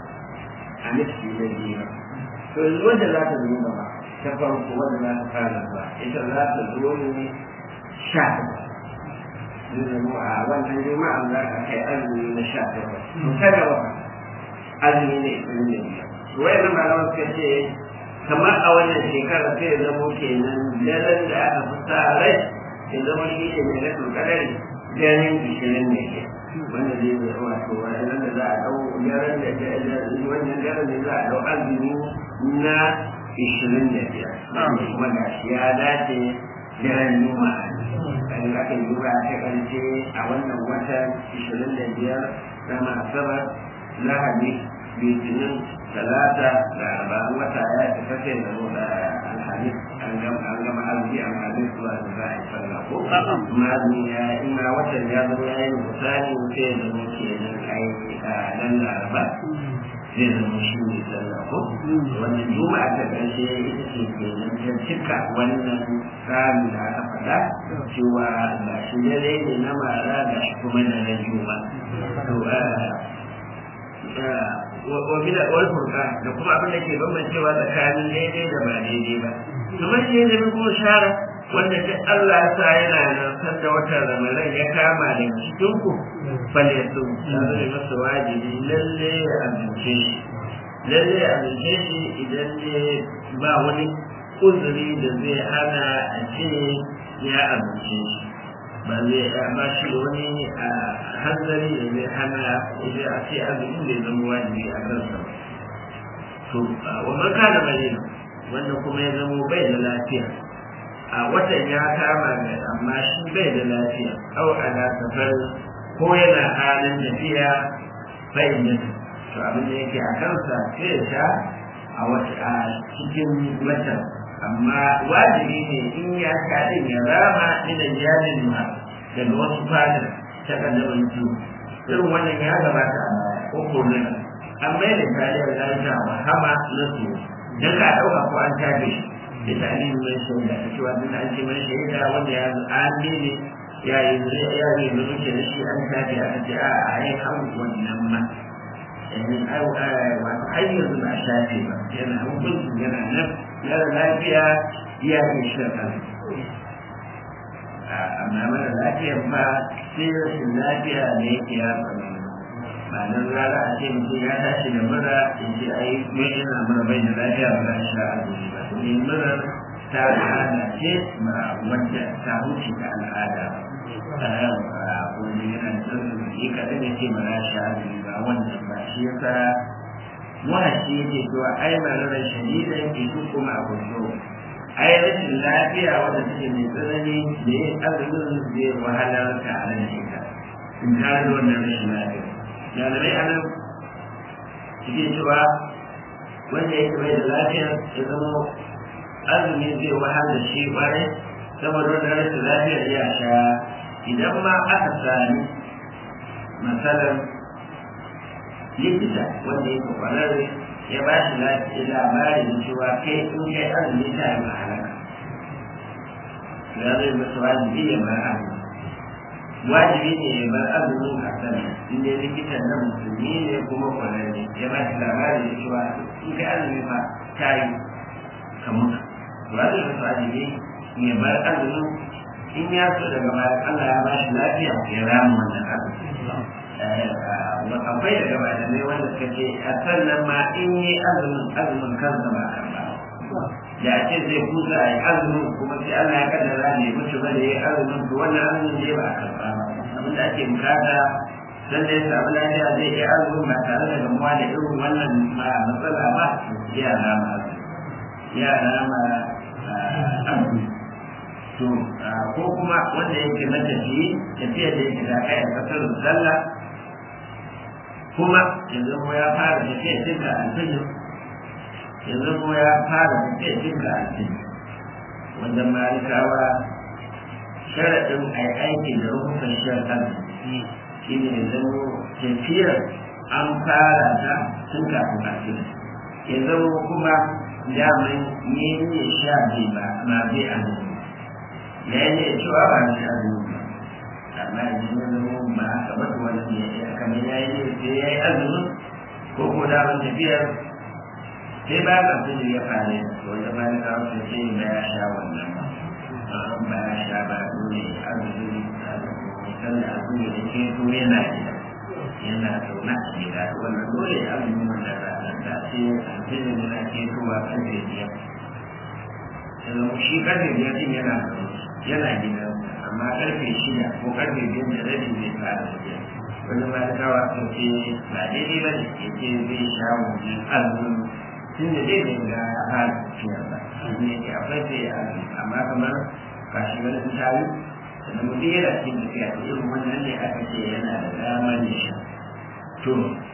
a nufi na biyu ba to yanzu wanda za ta zo gaba ta farko wanda za ta fara ba ita za ta zo ne sha takwas zai zama a wannan juma'an za ka kai azumi na sha takwas to ta gaba azumi ne ishirin da biyar to wayannan malaman suka ce kamar a wannan shekara sai ya zamo kenan daren da aka fi sa rai ya zama shi ne mai na turkadari daren ishirin ne ke wanda zai zai wato wannan da za a dau daren da wannan daren da za a dau azumi na ishirin da biyar kuma ga shi ya dace daren juma'a kan aka yi juma'a ta karshe a wannan watan ishirin da biyar na asabar lahadi litinin talata da arba'in wata ya ci kashe da da alhamis an gama azumi alhamis zuwa da za a yi sallah ko mazuni ya ina watan ya zama ya yi misali sai ya zama ke nan ai a nan laraba zai zama shi ne sallah ko wannan juma'a ta ƙarshe ita ce ke nan ta cika wannan tsarin da aka faɗa cewa ga shi dare ne na mara ga shi kuma na na juma'a wa bila wal furqa da kuma abin da ke bambancewa tsakanin daidai da ba daidai ba kamar shi ne kuma shara wanda duk Allah ya sa yana nan san da watan Ramadan ya kama da cikin ku falle su ya zama masa wajibi lalle ya amince shi lalle ya amince shi idan ne ba wani uzuri da zai hana a ce ya amince shi ba zai ba shi da wani hanzari da zai hana idan a ce azumin da ya zama wajibi a kansa ba to wa man kana marina wanda kuma ya zama bai da lafiya a watan ya kama ga amma shi bai da lafiya au ana safar ko yana halin tafiya bai da to abin da yake a kansa sai ya sha a wata a cikin watan amma wajibi ne in ya sha din ya rama ina jalin ma daga wasu fadar ta kaddama mutu irin wannan ya gabata a baya ko kullum an bai da taliyar lafiya wa hama na su dan ka dauka ko an tafi shi da talibin mai shaida ta cewa duk an ce mai shaida wanda ya zo an ne ya yi ya yi da muke da shi an tafi aka ce a a yi hawan wannan ma wato har yanzu ba shafe ba yana hukuncin yana nan mara lafiya ya ke shirka amma mara lafiya ba sai rashin lafiya ne yake ya tsaro ba nan rana a ce mutum ya tashi da mura in ce ai mai yana mura bai da lafiya ba za a sha azumi ba domin mura ta al'ada ce ba wadda ta wuce ta al'ada ba wani yana da tsarki shi kaɗan ya ce ba za a sha azumi ba wannan ba shi yasa wahashi yake cewa ai malarar shadidan ke su kuma a kuso ai rashin lafiya wanda take mai tsanani da yin azumin zai wahalar ka a nan ita in tare da wannan rashin lafiya malamai a nan suke cewa wanda yake mai da lafiya ya zama azumi zai wahal da shi kwarai saboda wannan rashin lafiyar ya sha idan ma aka sami matsalar likita wanda yake kwararre ya ba shi labari da cewa kai in kai azumi ta yi mahalaka ya zai masa wajibi ya bar azumi wajibi ne ya bar azumin hasan inda likitan nan musulmi ne kuma kwararre ya ba shi labari da cewa in kai azumi fa ta yi ka mutu ya zai masa wajibi ya bar azumin in ya so daga bayan Allah ya ba shi lafiya ya rama wannan azumi akwai daga malamai wanda suka ce a sannan ma in yi azumin azumin kansa ba karba da a ce zai kusa a yi azumin kuma sai Allah ya kaddara ne mutu ba da ya yi azumin to wannan azumin ne ba a karba ba abin da ake bukata dan da ya samu lafiya zai yi azumin ba tare da gamuwa da irin wannan matsala ba ya rama ya rama azumi to ko kuma wanda yake matafiyi tafiya da yake da kai a kasar sallah kuma yanzu mu ya fara tafiya cinka alfijir yanzu mu ya fara tafiya cinka alfijir wanda malikawa sharaɗin a yi aiki da rukun sharaɗin shi ne zama tafiyar an fara ta tun kafin alfijir ya zama kuma daman yi ne sha bai ba ma bai azumi ya yi ne cewa ba ni azumi ba amma idan ya zama ba haka ba to wani ya yi kamar ya yi sai ya yi azumin ko ko da ban tafiyar sai ba ka fi ya fare to wanda ba ka wasu sai ba ya sha wannan ba ya sha ba dole azumi sannan azumi da ke to yana gida yana zaune a gida wannan dole azumin wannan ranar da ce alfijir yana ke kowa karfe biyar yanzu shi karfe biyar din yana yana gida amma karfe shida ko karfe biyar da rabi zai fara tafiya wani ba da kawa sun ce ba daidai ba ne ya ce zai sha wajen azumin tun da zai bai ga halin tafiyar ba shi ne ke akwai sai azumi amma kamar kashi wani sun tayi sannan mutum yana cikin tafiya to irin wannan ne aka ce yana da damar ya sha to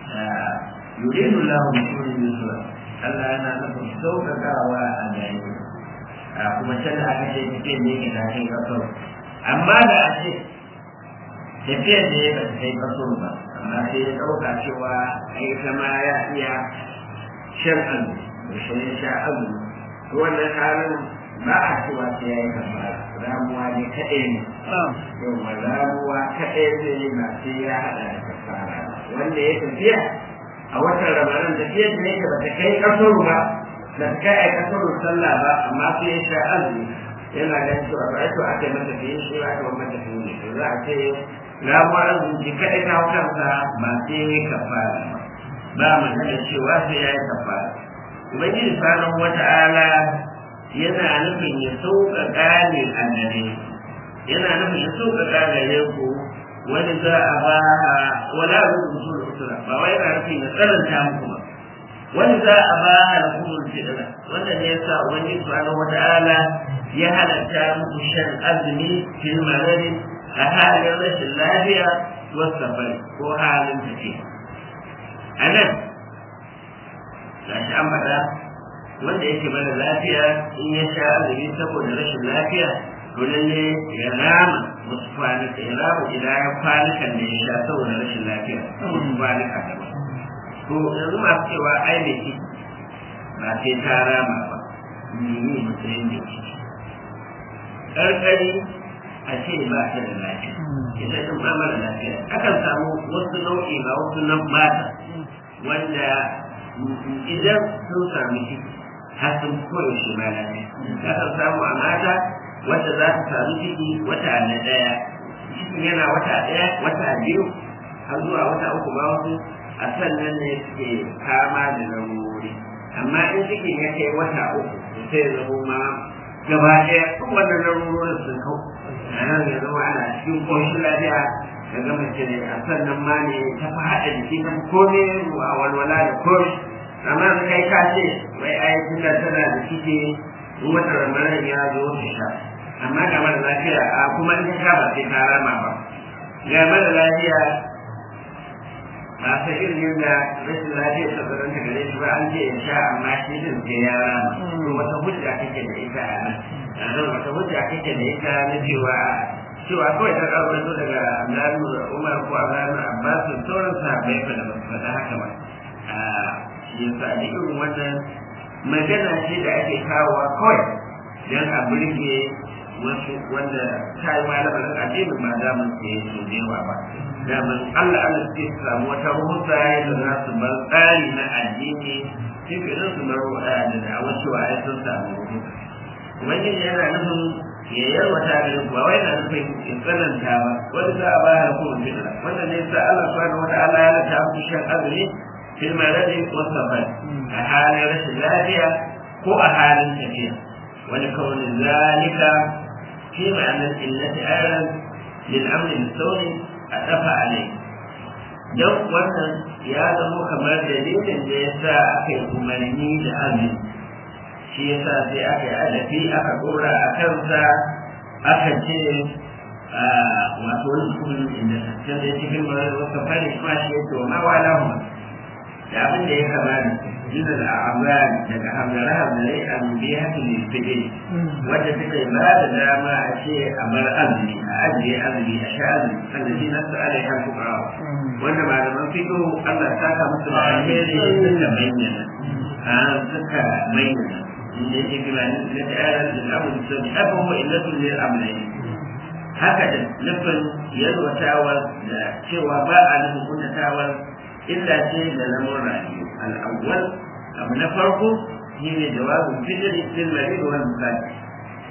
yuridu lahu bikum yusra Allah yana nufin sauƙaƙawa a gare kuma can da aka ce tafiyar ne ke tafi kasar amma da a ce tafiyar da ya ba ta kai kasar ba amma sai ya ɗauka cewa ai kama ya iya shan azu da shan sha azu to wannan halin ba a cewa sai ya yi kafara ramuwa ne kaɗai ne yawa ramuwa kaɗai zai yi ba sai ya haɗa da kafara wanda ya tafiya a watan ramadan tafiyar da yake ba ta kai kasar ba da ta kai a kasar sallah ba amma sai ya sha azumi yana ganin cewa ba to aka yi mata fiye shi ba aka yi mata fiye ne to za a ce ramuwa azumi ji kaɗai ta kansa ba sai ya yi kafara ba ba magana cewa sai ya yi kafara ubangiji subhanahu wata'ala yana nufin ya sauƙaƙa ne a gare yana nufin ya sauƙaƙa gare ku wani za a ba wala rubutu da usura ba wai yana nufin ya tsananta muku ba wani za a ba hukumar fitila wanda ne yasa ubangiji subhanahu wata'ala ya halatta muku shan azumi fil marari a halin rashin lafiya wasu safari ko halin tafiya a nan ga shi an faɗa wanda yake mana lafiya in ya sha azumi saboda rashin lafiya to lalle ya rama wasu kwanuka ya rama idan kwanukan da ya sha saboda rashin lafiya wasu kwanuka daban to yanzu masu cewa ai mai ciki ba sai ta rama ba ni matsayin da ciki ƙarƙari a ce ba ta da lafiya ita ɗin ba mara lafiya akan samu wasu nau'i ba wasu nan mata wanda idan sun sami ciki har sun koyaushe ma lafiya akan samu a mata wadda za ta sami ciki wata na ɗaya cikin yana wata ɗaya wata biyu har zuwa wata uku ma wasu a sannan ne suke kama da lamurori amma in cikin ya kai wata uku sai ya zama ma gaba ɗaya duk wannan lamurorin sun kau a nan ya zama ana cikin ƙoshin lafiya ka ga mace ne a sannan ma ne ta fi haɗa jiki ta kome a walwala da kome amma da kai ka ce wai ai tunda tana da ciki in wata ramadan ya zo ta sha amma ga mara lafiya a kuma in ta sha ba sai ta rama ba ga mara lafiya ba ta irin yadda rashin lafiya ta tsaron ta gare shi ba an ce ya sha amma shi din sai ya rama to wata hujja kake da ita a nan a nan wata hujja kake da ita na cewa cewa kawai ta kawo zo daga Abdullahi Umar ko Abdullahi Abbas da sauran sahabbai fa da ba su faɗa haka ba a yasa da irin wannan magana ce da ake kawowa kawai don a burge wasu wanda ta yi malamin addinin ba za mu ce so da yawa ba daman Allah Allah suke samu wata ruhusa yadda za su bar tsari na addini sai ka su bar da da'awa cewa ai sun samu ruhusa ubangiji yana nufin ya yarwata da ba wai na nufin in tsananta ba wani za a bayar kuma fitna wannan ne sa Allah subhanahu wa ta'ala ya lata muku shan azumi fil maradi wa safar a halin rashin lafiya ko a halin tafiya wani kaunin zalika fi ma'anar illati ayran lil amri bisawni a dafa alai don wannan ya zama kamar dalilin da ya sa aka yi umarni da azumi shi ya sa sai aka yi adafi aka dora a kansa aka ce wato wani hukumin inda can da cikin mara wasu fari kuma shi ya ce wa mawa lahu da abin da ya kamata jizar a amrani daga hamdara hamdarai a mubiya haka ne fide wadda suka yi ba da dama a ce a bar azumi a ajiye azumi a sha azumi allazi na su ala ya fuqawa wanda malaman fiqh Allah ta ka musu da alheri suka bayyana a suka bayyana inda yake kira ne da ta'ala da amru sabi haka huwa illatu lil amrayn haka da nufin yalwatawar da cewa ba a nufin kuntatawar illa ce da lamun rayu al'awwal abu na farko shine jawabin fitri lil marid wal musafir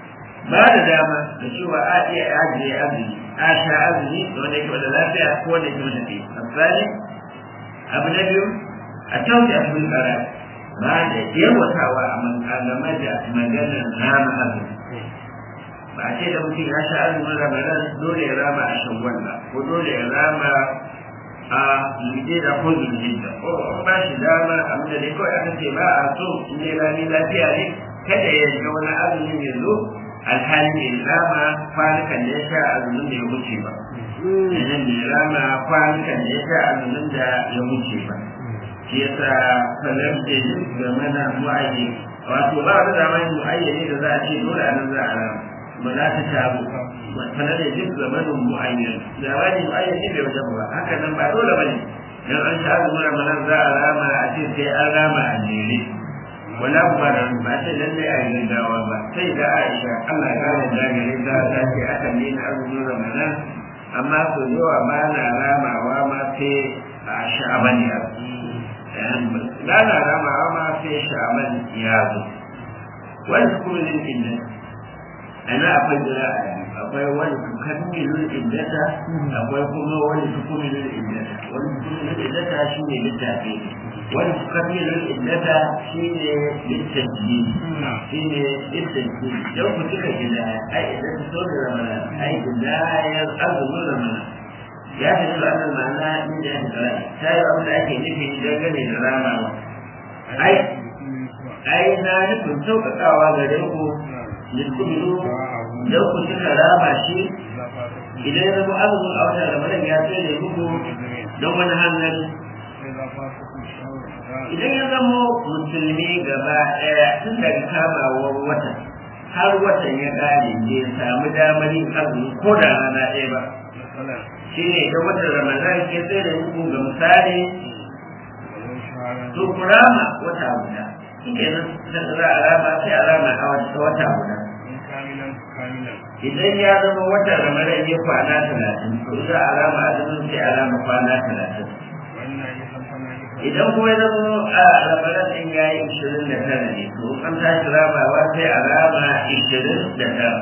ba da dama da cewa a iya ajiye azumi a sha azumi da wanda yake da lafiya ko wanda yake da tafi misali abu na biyu a tauta a cikin tsara ba da yawatawa a game da maganar nama azumi ba a ce da mutum ya sha azumin ramadan dole ya rama a shawwal ba ko dole ya rama a lide da ko zulhijja ko an ba shi dama abin da dai kawai aka ce ba a so in dai rami lafiya ne kada ya shiga wani azumin ya zo alhali bai rama kwanukan da ya sha azumin da ya wuce ba idan bai rama kwanukan da ya sha azumin da ya wuce ba shi yasa sanar da yin game da mu'ayyi wato ba wani zamanin mu'ayyani da za a ce dole a nan za a rama ba za ta tabu sanar da yin zamanin mu'ayyan zamanin mu'ayyan ne bai wajen ba haka nan ba dole ba ne dan an sha azumin ramadan za a rama a ce sai an rama a jere wala ba da ba ce lalle a yi dawa ba sai da Aisha Allah ya gane da gare ta ta ce aka ne na azumin Ramadan amma so yawa ba na ramawa ma sai a sha'aban ya ba na ramawa ma sai sha'aban ya zo wani hukumin inda ana akwai jira a yi akwai wani tukammilul iddata akwai kuma wani tukumilul iddata wani tukumilul iddata shine littafi wani tukammilul iddata shine littafi shine littafi yau ku cika gida ai idan ku so da ramana ai gida ya azumin ramana ya fi da wannan ma'ana inda ya fara ta yi abin da ake nufi dangane da ramawa ai ai na nufin sauƙaƙawa gare ku likumilu don ku suka rama shi idan ya zama azumin a watan ramadan ya tsere muku don wani hangari idan ya zama musulmi gaba ɗaya tun daga kamawar watan har watan ya ƙare bai samu damar yin azumi ko da rana ɗaya ba shi ne idan watan ramadan ke tsere muku ga misali to ku rama wata guda shi kenan za a rama sai a rama a wata guda idan ya zama watan ramadan ya kwana talatin to za a rama azumin sai a rama kwana talatin idan kuma ya zama a ramadan din ya yi ishirin da tara ne to an tashi ramawa sai a rama ishirin da tara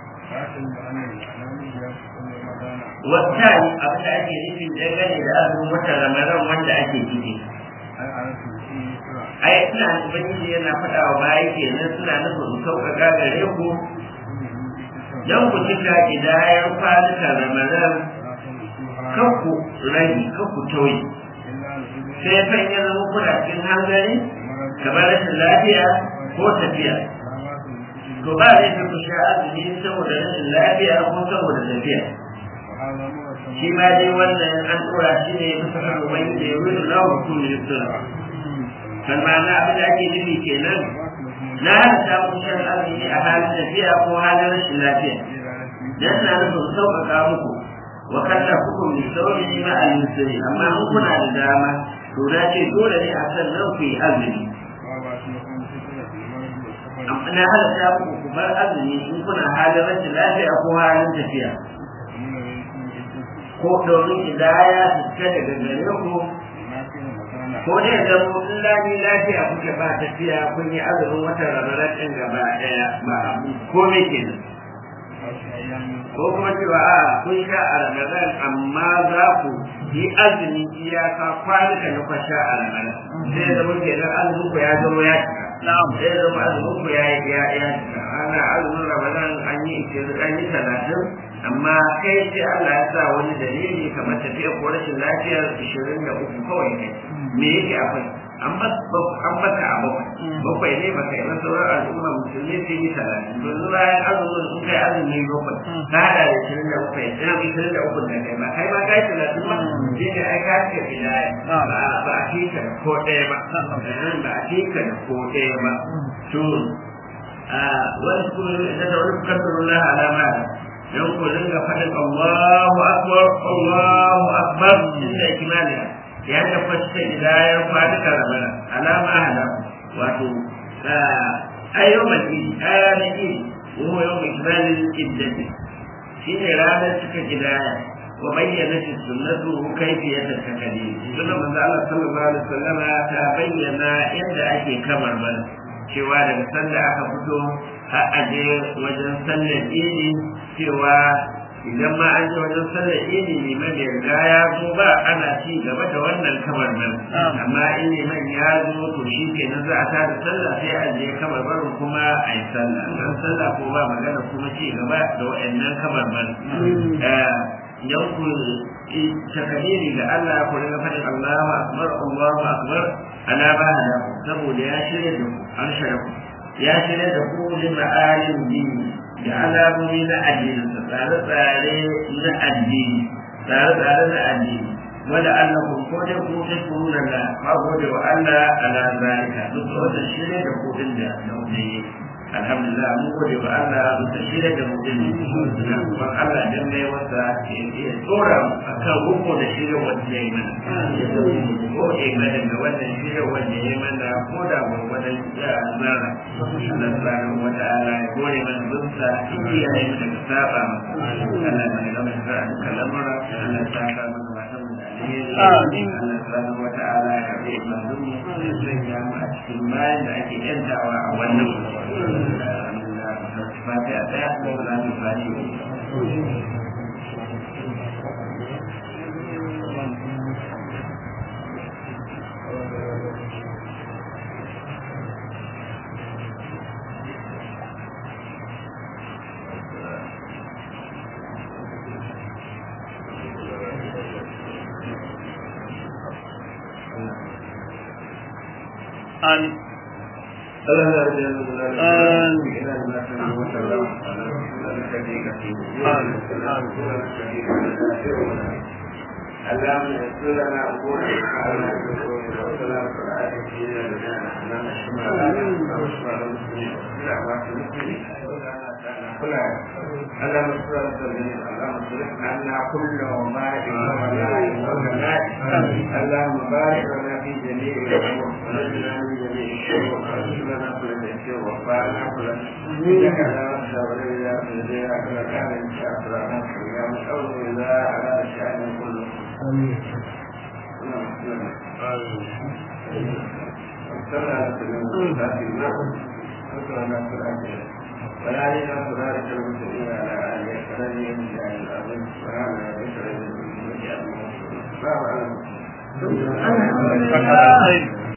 wata abin da ake nufi dangane da azumin watan ramadan wanda ake ciki ai ina ubangiji yana faɗa wa baya kenan suna nufin sauƙaƙa gare ku don ku cika idayar kwanukan ramadan kan ku rage kan ku tauye sai kan ya zama kuna cikin hanzari kamar rashin lafiya ko tafiya to ba zai fi ku sha azumi saboda rashin lafiya ko saboda tafiya shi ma dai wannan an ɗora shi ne bisa kan ubangiji ya wuri lawa mutum ne suna kan ma'ana abin da ake nufi kenan na halatta muku shan azumi a halin tafiya ko halin rashin lafiya dan na nufin sauƙaƙa muku wa kalla hukum bi sauri ma al yusri amma in kuna da dama to na ce dole ne a san nan ku yi azumi amma na halatta muku ku bar azumi in kuna halin rashin lafiya ko halin tafiya ko domin idaya su fita daga gare ku ko ne da mu in lami lafiya kuke ba tafiya kun yi azumin watan ramadan din gaba daya ba ko me kenan ko kuma cewa a kun sha a ramadan amma za ku yi azumi iyaka kwanuka na kwasha a ramadan sai da muke nan azumin ku ya zama ya cika sai da zama azumin ku ya ya ya cika ana azumin ramadan an yi an yi talatin amma kai sai Allah ya sa wani dalili kamar tafiya ko rashin lafiyar ishirin da uku kawai kai me yake akwai an baka a bakwai bakwai ne baka yi wasu sauran al'umma musulmi sun yi talatin yanzu bayan azumin sun kai azumi bakwai ka hada da ishirin da bakwai ina ishirin da uku da kai ba kai ma kai talatin ba shi ne ai ka ce bidaya ba a fika da ko ɗaya ba ba a fika da ko ɗaya ba to wani kuma da wani kasarullah alama don ku dinga faɗin Allahu akbar Allahu akbar inda kimaniya ya da fasta idayar kwanuka ramana alama hada wato ayyuman idi ayyana idi wa yau mai kimanin iddati shi ne ranar cika gidaya wa bayyana shi sunnatu kaifiyata takali sunan manzo Allah sallallahu alaihi wasallama ta bayyana yadda ake kamar mana cewa daga sanda aka fito har a je wajen sallar idi cewa idan ma an je wajen sallar idi liman ya riga ya zo ba ana ci gaba da wannan kamar nan amma in liman ya zo to shi kenan za a tada sallah sai a je kamar barin kuma a yi sallah dan sallah ko ba magana kuma ci gaba da waɗannan kamar nan idan ku takabiri ga Allah ku rinka faɗin Allahu akbar Allahu akbar ala ba da saboda ya shirya da ku an shirya ku ya shirya da ku li ma'alim dini da alamomi na addini tsare-tsare na addini tsare-tsare na addini wanda Allah ku ko da ku ta kuruna da ba gode wa Allah ala zalika duk wanda shirya da ku din da nauyi alhamdulillah mun gode wa Allah da shirya da mutum kuma Allah dan ne wanda ya tsora akan ruko da shirya wanda ya yi mana ya zama mu ko eh mana da wannan shirya wanda ya yi mana ko da gurgurdan ya zara Allah subhanahu wa ta'ala ya gode mana bunsa iya yi daga saba masa Allah ya ga mana da kalamara Allah ya saka mana matan da alheri Allah subhanahu wa ta'ala ya karbi ibadun mu ya sanya mu a cikin bayan da ake yantawa a wannan fatiha ɗaya ko za mu fati Amin. اللهم اغفر لنا امورنا اللهم اغفر اللهم اصلح عنا كل وبارك اللهم بارك لنا في جميع الامور ونجنا من جميع الشرور ورسلنا كل شيء وفانا كل انك لا تخشى ولا اله الا انت كما كان ان شاء الله يا مشاور اذا على الشان كله امين ولا علينا صراط المسلمين على آله وصحبه من الأرض سبحان ربك رب العزة عما يصفون